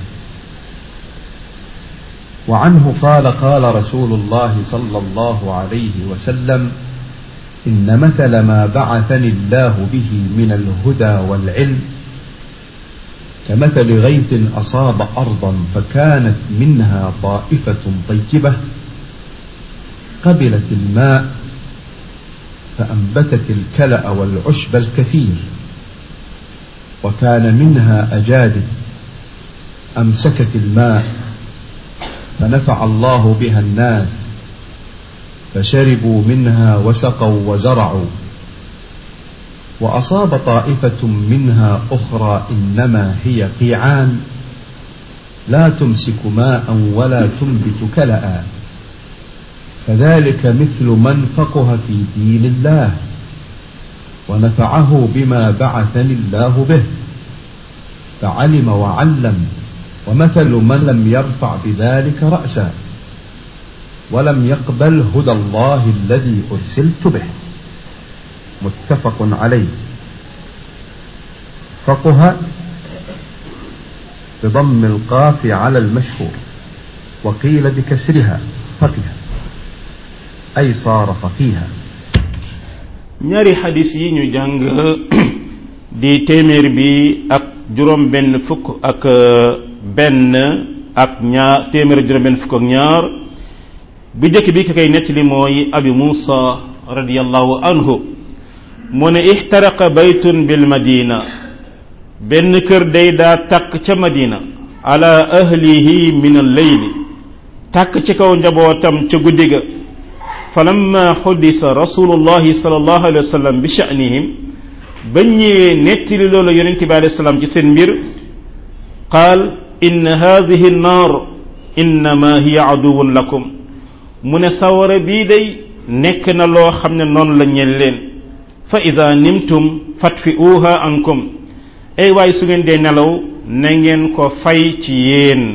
وعنه قال قال رسول الله صلى الله عليه وسلم إن مثل ما بعثني الله به من الهدى والعلم كمثل غيث أصاب أرضا فكانت منها طائفة طيبة قبلت الماء فأنبتت الكلأ والعشب الكثير وكان منها أجادب أمسكت الماء فنفع الله بها الناس فشربوا منها وسقوا وزرعوا وأصاب طائفة منها أخرى إنما هي قيعان لا تمسك ماء ولا تنبت كلأ فذلك مثل من فقه في دين الله ونفعه بما بعثني الله به فعلم وعلم ومثل من لم يرفع بذلك رأسا ولم يقبل هدى الله الذي أرسلت به متفق عليه فقه بضم القاف على المشهور وقيل بكسرها فقه أي صار فقيها ñaari xadis yi ñu jàng di téeméer bi ak juróom benn fukk ak benn ak ñaar téeméer juróom benn fukk ak ñaar bi jëkk bi ki koy nettali mooy abi muusa radiallahu anhu mu ne ixtaraqa baytun bil madina benn kër day daa takk ca madina ala ahlihi min al leyli takk ci kaw njabootam ca guddi ga falamma xuddisa rasulullahi sallallahu alayhi wa sallam bi sha'nihim bañ ñëwee nettali loolu yonente bi alayhi salaam ci seen mbir qaal inna hadihi nnaar innama hiya aduwun lakum mu ne sawara bii day nekk na loo xam ne noonu la ñeel leen fa ida nimtum fatfi'uha ankum ay waay su ngeen dee nelaw na ngeen ko fay ci yéen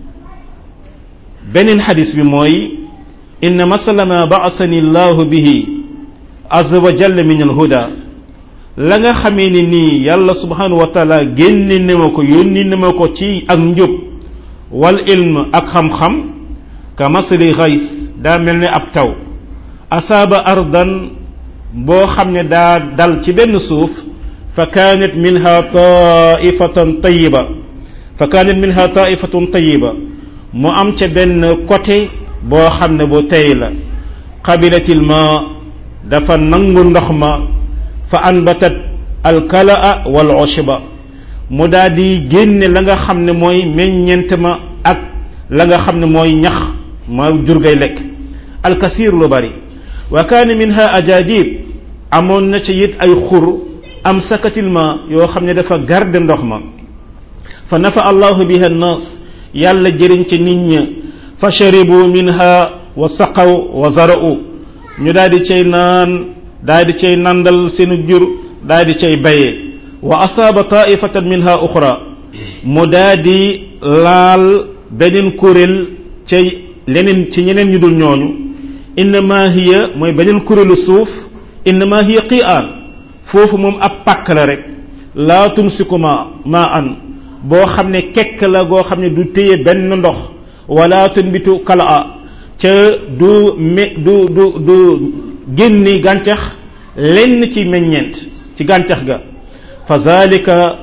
beneen xadis bi mooy inna masala ma ba'asani llahu bihi azza wa jalla min alhuda la nga xamee ni nii yàlla subhanahu wa taala génne ne ma ko yónni ne ma ko ci ak njub wal ilm ak xam-xam ka masali xays daa mel ne ab taw asaaba ardan boo xam ne daa dal ci benn suuf fa kaanat minha taifatan tayiba fa kaanat minha taifatun tayiba mu am ca benn côté boo xam ne bu tey la qabilatil ma dafa nangu ndox ma fa anbatat alkalaa wal ushba mu daal di génne la nga xam ne mooy meññent ma ak la nga xam ne mooy ñax ma jur gay lekk alkasir lu bari wa kaana minha ajadib amoon na ci it ay xur am sakatil ma yoo xam ne dafa garde ndox ma fa nafa allahu biha nnas yàlla jëriñ ci nit ña fa sharibu minha wa saqaw wa zara'u ñu daal di cay naan daal di cay nandal seenu jur daal di cay bayee wa asaaba taifatan minha uxra mu daal di laal beneen kuréel ca leneen ci ñeneen ñu dul ñooñu innama hiya mooy beneen kuréelu suuf innama hiya qi'aan foofu moom ab pàkk la rek laa tumsiku ma ma an boo xam ne kekk la goo xam ne du téye benn ndox wala tunbitu kalaa ca du me du du du génni gàncax lenn ci meññeent ci gàncax ga fa zalika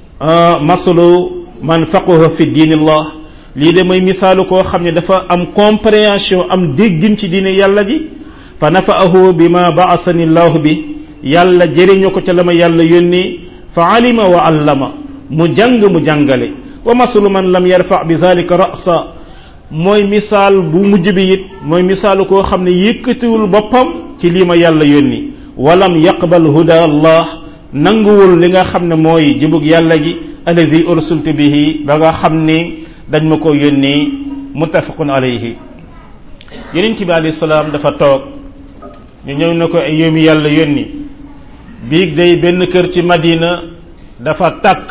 masalu man faquha fi diinillah lii de mooy misaalu koo xam ne dafa am compréhension am déggin ci diine yàlla ji fa nafa'ahu bima ba'asani llahu bi yàlla jëriñu ko ca la ma yàlla yónni fa alima wa allama mu jàng mu jàngale wa masalu man lam yarfa bi zalika ra'sa mooy misaal bu mujj bi it mooy misaalu koo xam ne yëkkatiwul boppam ci lii ma yàlla yónni walam yaqbal huda allah nanguwul li nga xam ne mooy jubug yàlla gi allazi ursultu bihi ba nga xam ni dañ ma ko yónni muttafaqun alayhi yonent bi alayhi salaam dafa toog ñu ñëw na ko ay yómi yàlla yónni biig day benn kër ci madina dafa tàkk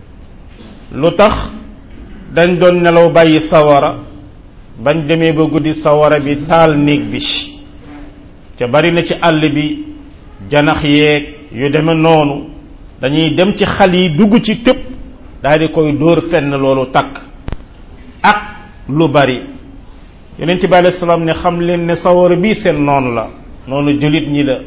lu tax dañ doon nelaw bàyyi sawara bañ demee ba guddi sawara bi taal néeg bi te bari na ci àll bi janax yeeg yu deme noonu dañuy dem ci xal yi dugg ci tëb daal di koy dóor fenn loolu takk ak lu bari yonent bi alayhi salaam ne xam leen ne sawara bii seen noonu la noonu jullit ñi la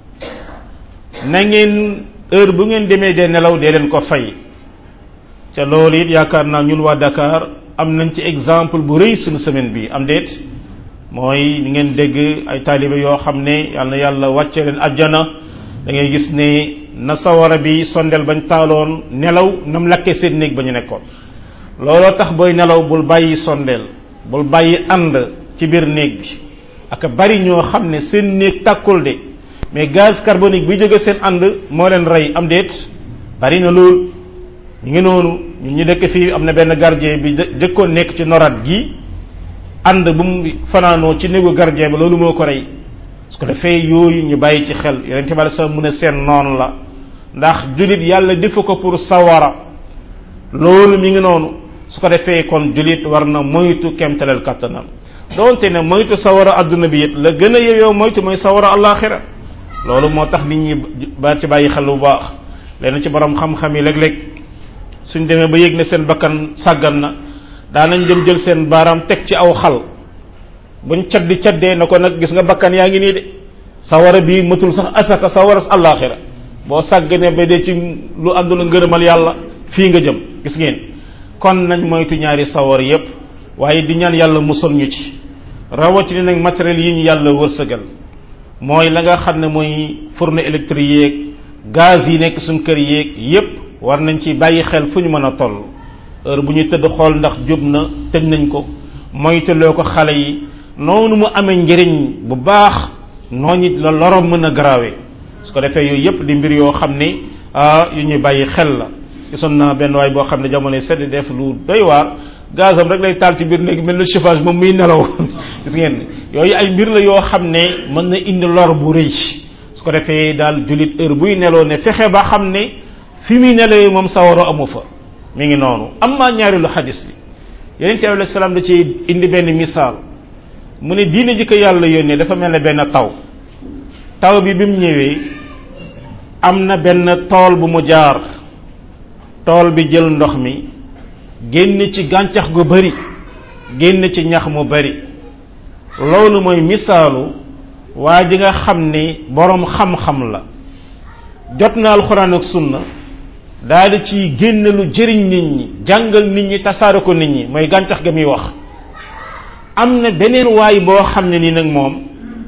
na ngeen heure bu ngeen demee dee nelaw dee leen ko fay ca loolu it yaakaar naa ñun waa Dakar am nañ ci exemple bu rëy suñu semaine bi am déet mooy ni ngeen dégg ay taalibe yoo xam ne yal na yàlla wàcce leen ajjana da ngay gis ne na sawara bi sondel bañ taaloon nelaw nam lakkee seen néeg ba ñu nekkoon looloo tax booy nelaw bul bàyyi sondeel bul bàyyi ànd ci biir néeg bi ak bari ñoo xam ne seen néeg tàkkul de mais gaz carbonique bi jóge seen ànd moo leen rey am déet bari na lool ñu ngi noonu ñun ñu dëkk fii am na benn gardien bi jëkkoon nekk ci norat gi ànd bu mu fanaanoo ci néegu gardien bi loolu moo ko rey su ko defee yooyu ñu bàyyi ci xel yonente bi alei salaam mu ne seen noonu la ndax julit yàlla defu ko pour sawara loolu mi ngi noonu su ko defee kon julit war na moytu kemtaleel kattanam doonte ne moytu sawara adduna bi it la gën a yeyoo moytu mooy sawara alaxira loolu moo tax nit ñi ba ci bàyyi xel bu baax leen ci borom xam-xam yi léeg-léeg suñ demee ba yëg ne seen bakkan sàggan na daanañ dem jël seen baaraam teg ci aw xal buñ caddi caddee na ko nag gis nga bakkan yaa ngi nii de sawara bii matul sax asaka sawara alaxira boo sàgganee ba dee ci lu àndul ngërëmal yàlla fii nga jëm gis ngeen kon nañ moytu ñaari sawar yépp waaye di ñaan yàlla musal ñu ci rawatina nag matériel yi ñu yàlla wërsëgal mooy la nga xam ne mooy fourneau électrique yeeg gaz yi nekk suñ kër yeeg yépp war nañ ci bàyyi xel fu ñu mën a toll heure bu ñuy tëdd xool ndax jub na tëj nañ ko moytuloo ko xale yi noonu mu amee njëriñ bu baax noonu it la lorom mën a garaawee su ko defee yooyu yëpp di mbir yoo xam ne yu ñuy bàyyi xel la gisoon naa benn waay boo xam ne jamono sedd def lu doy waar gazam rek lay taal ci biir néeg mel na chauffage moom muy nelaw gis ngeen yooyu ay mbir la yoo xam ne mën na indi lor bu rëy su ko defee daal jullit heure buy neloo ne fexe ba xam ne fi muy nelawee moom sawaro amu fa mi ngi noonu am maa ñaareelu xadis bi yeneen bi alayhi salaam da ci indi benn misaal mu ne diine ji ko yàlla yónnee dafa mel ne benn taw taw bi bi mu ñëwee am na benn tool bu mu jaar tool bi jël ndox mi génn ci gàncax gu bari génn ci ñax mu bari loolu mooy misaalu waa ji nga xam ni boroom xam-xam la jot na alxuraan ak sunna daal di ci génn lu jëriñ nit ñi jàngal nit ñi tasaare ko nit ñi mooy gàncax ga muy wax am na beneen waay boo xam ne ni nag moom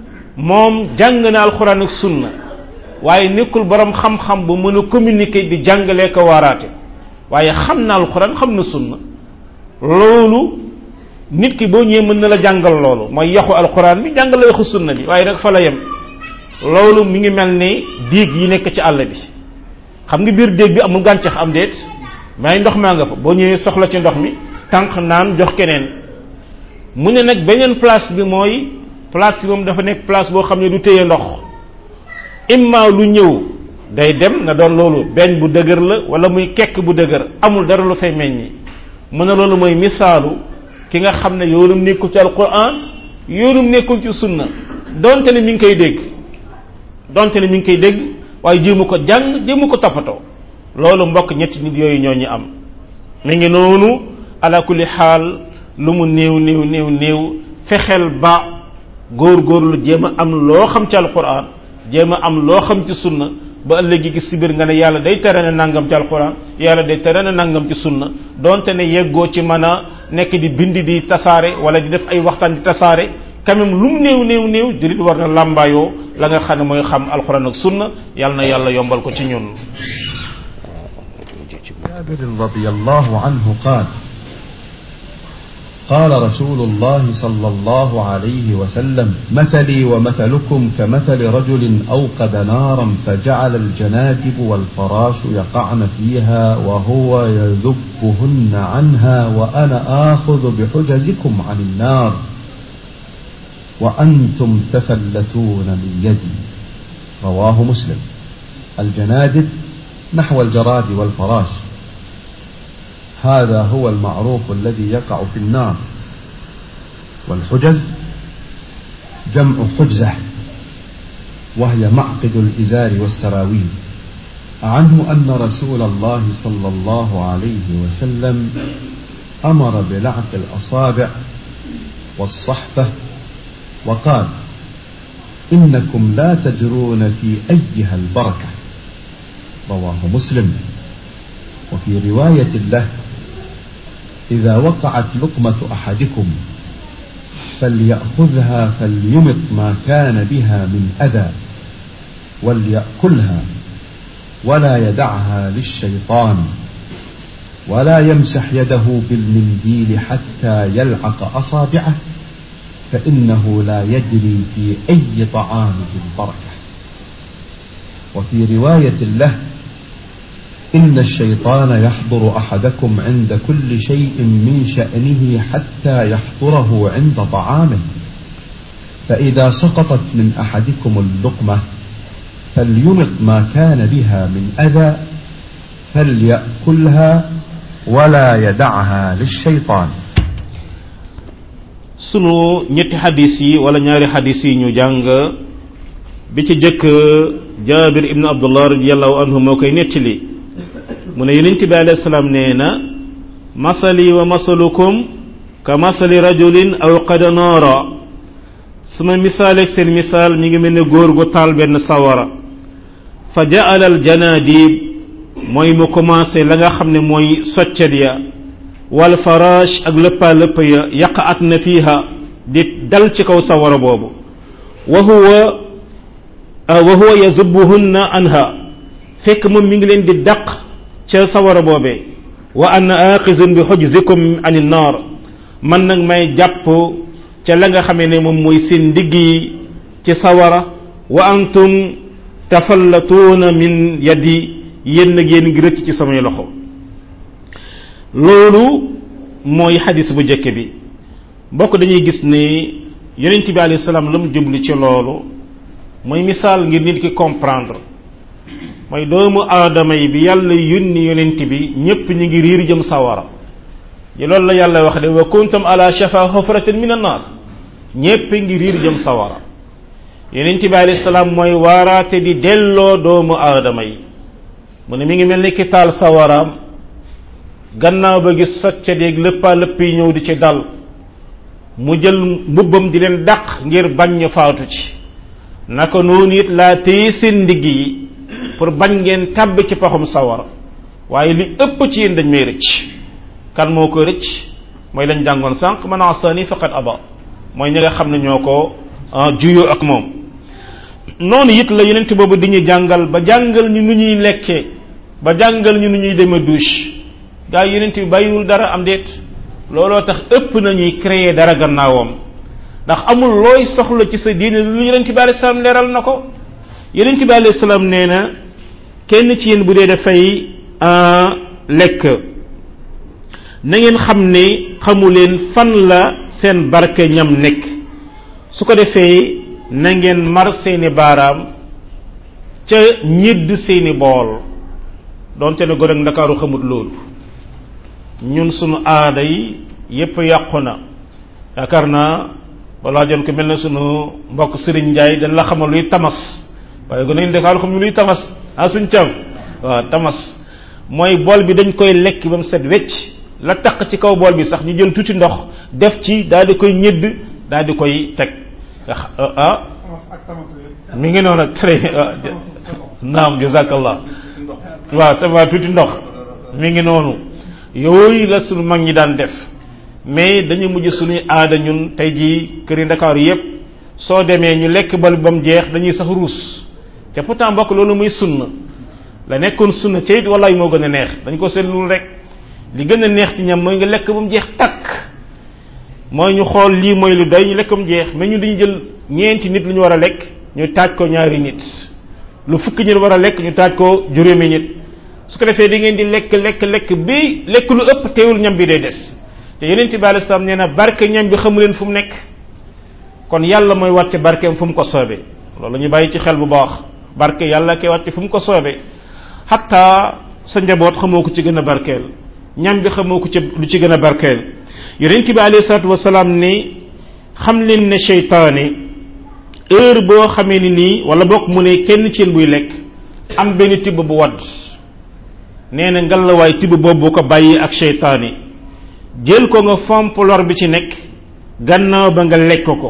moom jàng na alxuraan ak sunna waaye nekkul boroom xam-xam bu mën a communiquer di jàngalee ko waaraate waaye xam na alxuraan xam na sunna loolu nit ki boo ñëwee mën na la jàngal loolu mooy yaxu alxuraan bi jàngal la yaxu sunna bi waaye nag fa la yem loolu mi ngi mel ni diig yi nekk ci àll bi xam nga biir déeg bi amul gàncax am déet may ndox maa nga fa boo ñëwee soxla ci ndox mi tànk naan jox keneen mu ne nag beneen place bi mooy place bi moom dafa nekk place boo xam ne du téye ndox imma lu ñëw day dem na doon loolu beñ bu dëgër la wala muy kekk bu dëgër amul dara lu fay meññi mu ne loolu mooy misaalu ki nga xam ne yoonum nekkul ci alquran yoonum nekkul ci sunna donte ne mi ngi koy dégg donte ne mi ngi koy dégg waaye jéemu ko jàng jéemu ko toppatoo loolu mbokk ñetti nit yooyu ñoo ñu am mi ngi noonu ala kulli xaal lu mu néew néew néew néew fexeel ba góor-góorlu jéem a am loo xam ci alquran jéem a am loo xam ci sunna ba ëllëgi gis si biir nga ne yàlla day tere na nangam ci alquran yàlla day tere na nangam ci sunna donte ne yeggoo ci mën a nekk di bind di tasaare wala di def ay waxtaan di tasaare quand même lu mu néew néew néew jullit war na làmbaayoo la nga xam ne mooy xam alquran ak sunna yàlla na yàlla yombal ko ci ñun جابر رضي الله عنه قال قال رسول الله صلى الله عليه وسلم مثلي ومثلكم كمثل رجل أوقد نارا فجعل الجنادب والفراش يقعن فيها وهو يذبهن عنها وأنا آخذ بحجزكم عن النار وأنتم تفلتون من يدي رواه مسلم الجنادب نحو الجراد والفراش هذا هو المعروف الذي يقع في النار والحجز جمع حجزة وهي معقد الإزار والسراويل عنه أن رسول الله صلى الله عليه وسلم أمر بلعق الأصابع والصحفة وقال إنكم لا تدرون في أيها البركة رواه مسلم وفي رواية له إذا وقعت لقمة أحدكم فليأخذها فليمط ما كان بها من أذى وليأكلها ولا يدعها للشيطان ولا يمسح يده بالمنديل حتى يلعق أصابعه فإنه لا يدري في أي طعامه البركة وفي رواية له إن الشيطان يحضر أحدكم عند كل شيء من شأنه حتى يحضره عند طعامه فإذا سقطت من أحدكم اللقمة فليمط ما كان بها من أذى فليأكلها ولا يدعها للشيطان sunu ñetti xadis yi wala ñaari xadis yi ñu jàng bi ci jëkk jaabir ibnu abdullah radiallahu anhu moo koy nettali mu ne yonent bi alayhi salaam nee na masali wa masalukum ka masali rajulin aw qada noora sama misaal ak seen misaal mi ngi mel ne góor gu taal benn sawara fa jaala al janadib mooy mu commencé la nga xam ne mooy soccet ya wal farash ak lëppaa lëpp ya yaqaat na fiiha di dal ci kaw sawara boobu wa huwa wa huwa yazubuhunna anha fekk moom mi ngi leen di daq ca sawara boobee wa ana aqizun bi xujzikum ani naar man nag may jàpp ca la nga xamee ne moom mooy seen ndigg yi ci sawara wa antum tafallatuuna min yadi yéen nag yéen ngi rëcc ci samay loxo loolu mooy xadis bu njëkk bi mbokk dañuy gis ne yonent bi alayhi salaam la mu jublu ci loolu mooy misaal ngir nit ki comprendre mooy doomu aadama yi bi yàlla yónni yonent bi ñépp ñu ngi riir jëm sawara yi loolu la yàlla wax de wa kuntum ala shafa hufratin min annar ñépp ngi riir jëm sawara yonent bi alayhi salaam mooy waaraate di delloo doomu aadama yi mu ne mi ngi mel ni ki taal sawaraam gannaaw ba gis socca déeg lëppaa lëpp yi ñëw di ci dal mu jël mbubbam di leen dàq ngir bañ ñu faatu ci naka noonu it laa téye seen ndigg yi pour bañ ngeen tàbb ci paxum sawara waaye li ëpp ci yéen dañ may rëcc kan moo ko rëcc mooy lañ jàngoon sànq man asani faqad aba mooy ñi nga xam ne ñoo ko juyoo ak moom noonu it la yonent boobu di ñu jàngal ba jàngal ñu nu ñuy lekkee ba jàngal ñu nu ñuy demee douche gaa yi yonent bi bàyyiwul dara am déet looloo tax ëpp nañuy créer dara gannaawam ndax amul looy soxla ci sa diine lu yonent bi alayhi salaam leeral na ko yonent bi alayhi salaam nee na kenn ci yéen bu dee dafay lekk na ngeen xam ne xamu leen fan la seen barke ñam nekk su ko defee na ngeen mar seeni baaraam ca ñidd seeni bool donte ne gone ak ndakaaru xamut loolu ñun sunu aada yi yépp yàqu na yaakaar naa balaa jon ko mel na sunu mbokk Serigne Ndiaye dañ la xamal luy tamas waaye gone ak ndakaaru xam luy tamas ah suñ cam waaw tamas mooy bool bi dañ koy lekk ba mu set wecc la taq ci kaw bool bi sax ñu jël tuuti ndox def ci daal di koy ñëdd daal di koy teg ah mi ngi noonu très naam jazakallah waaw tama tuuti ndox mi ngi noonu yooyu la sunu mag ñi daan def mais dañu mujj suñuy aada ñun tey jii këri ndakaaru yépp soo demee ñu lekk bal ba mu jeex dañuy sax ruus te pourtant mbokk loolu muy sunna la nekkoon sunna ca it wallaay moo gën a neex dañ ko seetlul rek li gën a neex ci ñam mooy nga lekk ba mu jeex takk mooy ñu xool lii mooy lu doy ñu lekk ba mu jeex mais ñu dañu jël ñeenti nit lu ñu war a lekk ñu taaj ko ñaari nit lu fukki nit war a lekk ñu taaj ko juróomi nit su ko defee da ngeen di lekk lekk lekk bi lekk lu ëpp teewul ñam bi day des te yeneen bi alei salaam nee na barke ñam bi xamu leen fu mu nekk kon yàlla mooy wàcce barkeem fu mu ko soobee loolu ñu bàyyi ci xel bu baax barke yàlla koy wàcce fu mu ko soobee xatta sa njaboot xamoo ko ci gën a barkeel ñam bi xamoo ko ci lu ci gën a barkeel yonent bi alayhi salaatu wasalaam ni xam leen ne seytaane heure boo xamee ni nii wala bokk mu ne kenn ci yéen buy lekk am benn tibb bu wadd nee na ngalawaay tibb boobu ko bàyyi ak seytaane jël ko nga fomp lor bi ci nekk gannaaw ba nga lekk ko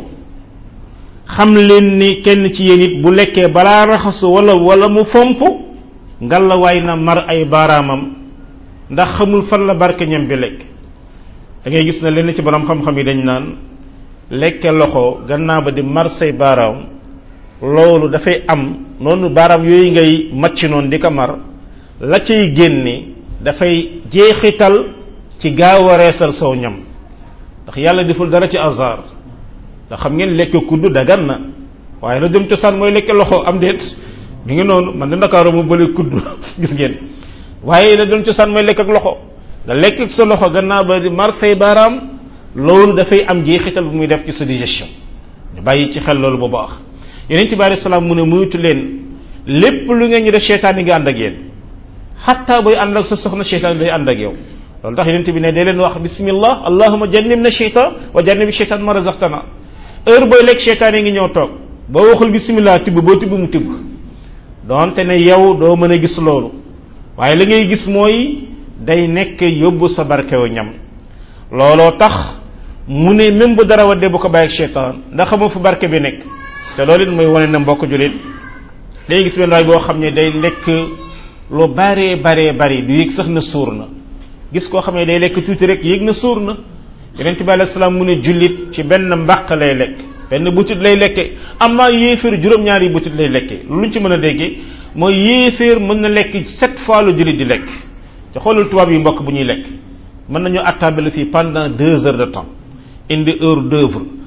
xam leen ni kenn ci yéen it bu lekkee balaa raxasu wala wala mu fomp ngalawaay na mar ay baaraamam ndax xamul fan la barke ñam bi lekk da ngay gis na lenn ci borom xam-xam yi dañ naan lekke loxo gannaaw ba di mar say baaraam loolu dafay am noonu baaraam yooyu ngay macc noonu di ko mar la cay génne dafay jeexital ci gaaw a reesal saw ñam ndax yàlla deful dara ci hasard ndax xam ngeen lekk kudd dagan na waaye la dem cosaan mooy lekke loxo am déet mi ngi noonu man de ndakaaru mu bële kudd gis ngeen waaye la dem cosaan mooy lekk ak loxo nga lekk ak sa loxo gannaaw ba di mar say baaraam loolu dafay am jeexital bu muy def ci sa digestion ñu bàyyi ci xel loolu bu baax yeneen ci bi alei salaam mu ne muytu leen lépp lu ngeen ñu def cheytaan yi nga ànd ak yéen xatta booy ànd ak sa soxna cheytaan day ànd ak yow loolu tax yeneen bi ne day leen wax bismillah allahuma jannib na cheytaan wa jannibi cheytaan ma razaqtana heure booy lekk cheytaan yi ngi ñëw toog boo waxul bismillah tibb boo tibb mu tibb donte ne yow doo mën a gis loolu waaye li ngay gis mooy day nekk yóbbu sa barkewu ñam looloo tax mu ne même bu dara wadde bu ko bàyyi ak cheytaan ndax xamoo fu barke bi nekk te loolu it mooy wane na mbokk julit day gis benn waay boo xam ne day lekk lu baree baree bari du yëg sax na suur na gis koo xam ne day lekk tuuti rek yëg na suur na yonent bi alayhi salaam mu ne jullit ci benn mbàq lay lekk benn butit lay lekke amaa yéeféer juróom-ñaari butit lay lekke luñ ci mën a déggee mooy yéeféer mën na lekk sept fois lu jullit di lekk te xoolal tubaab yi mbokk bu ñuy lekk mën nañu attable fii pendant deux heures de temps indi heure d'œuvre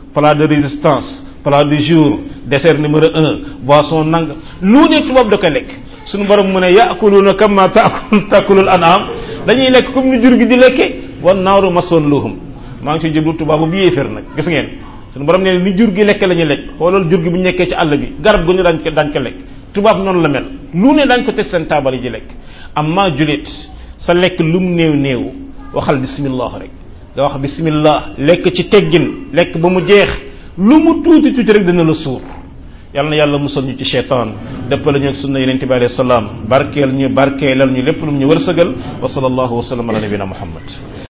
plat de résistance plat du jour dessert numéro un boisson nang lu ne tubaab da ko lekk suñu borom mu ne yaakuluuna kama taakul taakulul an'am dañuy lekk comme ni jur gi di lekke wan naaru masoon luhum maa ngi ci jublu tubaabu bi yéefér nag gis ngeen suñu borom ne ni jur gi lekk la ñuy lekk xoolal jur gi bu ñu nekkee ci àll bi garab gu ñu daañ ko daañ ko lekk tubaab noonu la mel lu ne daañ ko teg seen taabal yi di lekk amma julit sa lekk lum néew néew waxal bismillah rek nga wax bismillah lekk ci teggin lekk ba mu jeex lu mu tuuti tuuti rek dina la suur yàlla na yàlla musal ñu ci cheytaan dëppale ñu ak sunna yenente bi alayhi salaam barkeel ñu barkeelal ñu lépp lu mu ñu wërsëgal wa sallallahu wa sallam ala nabina muhammad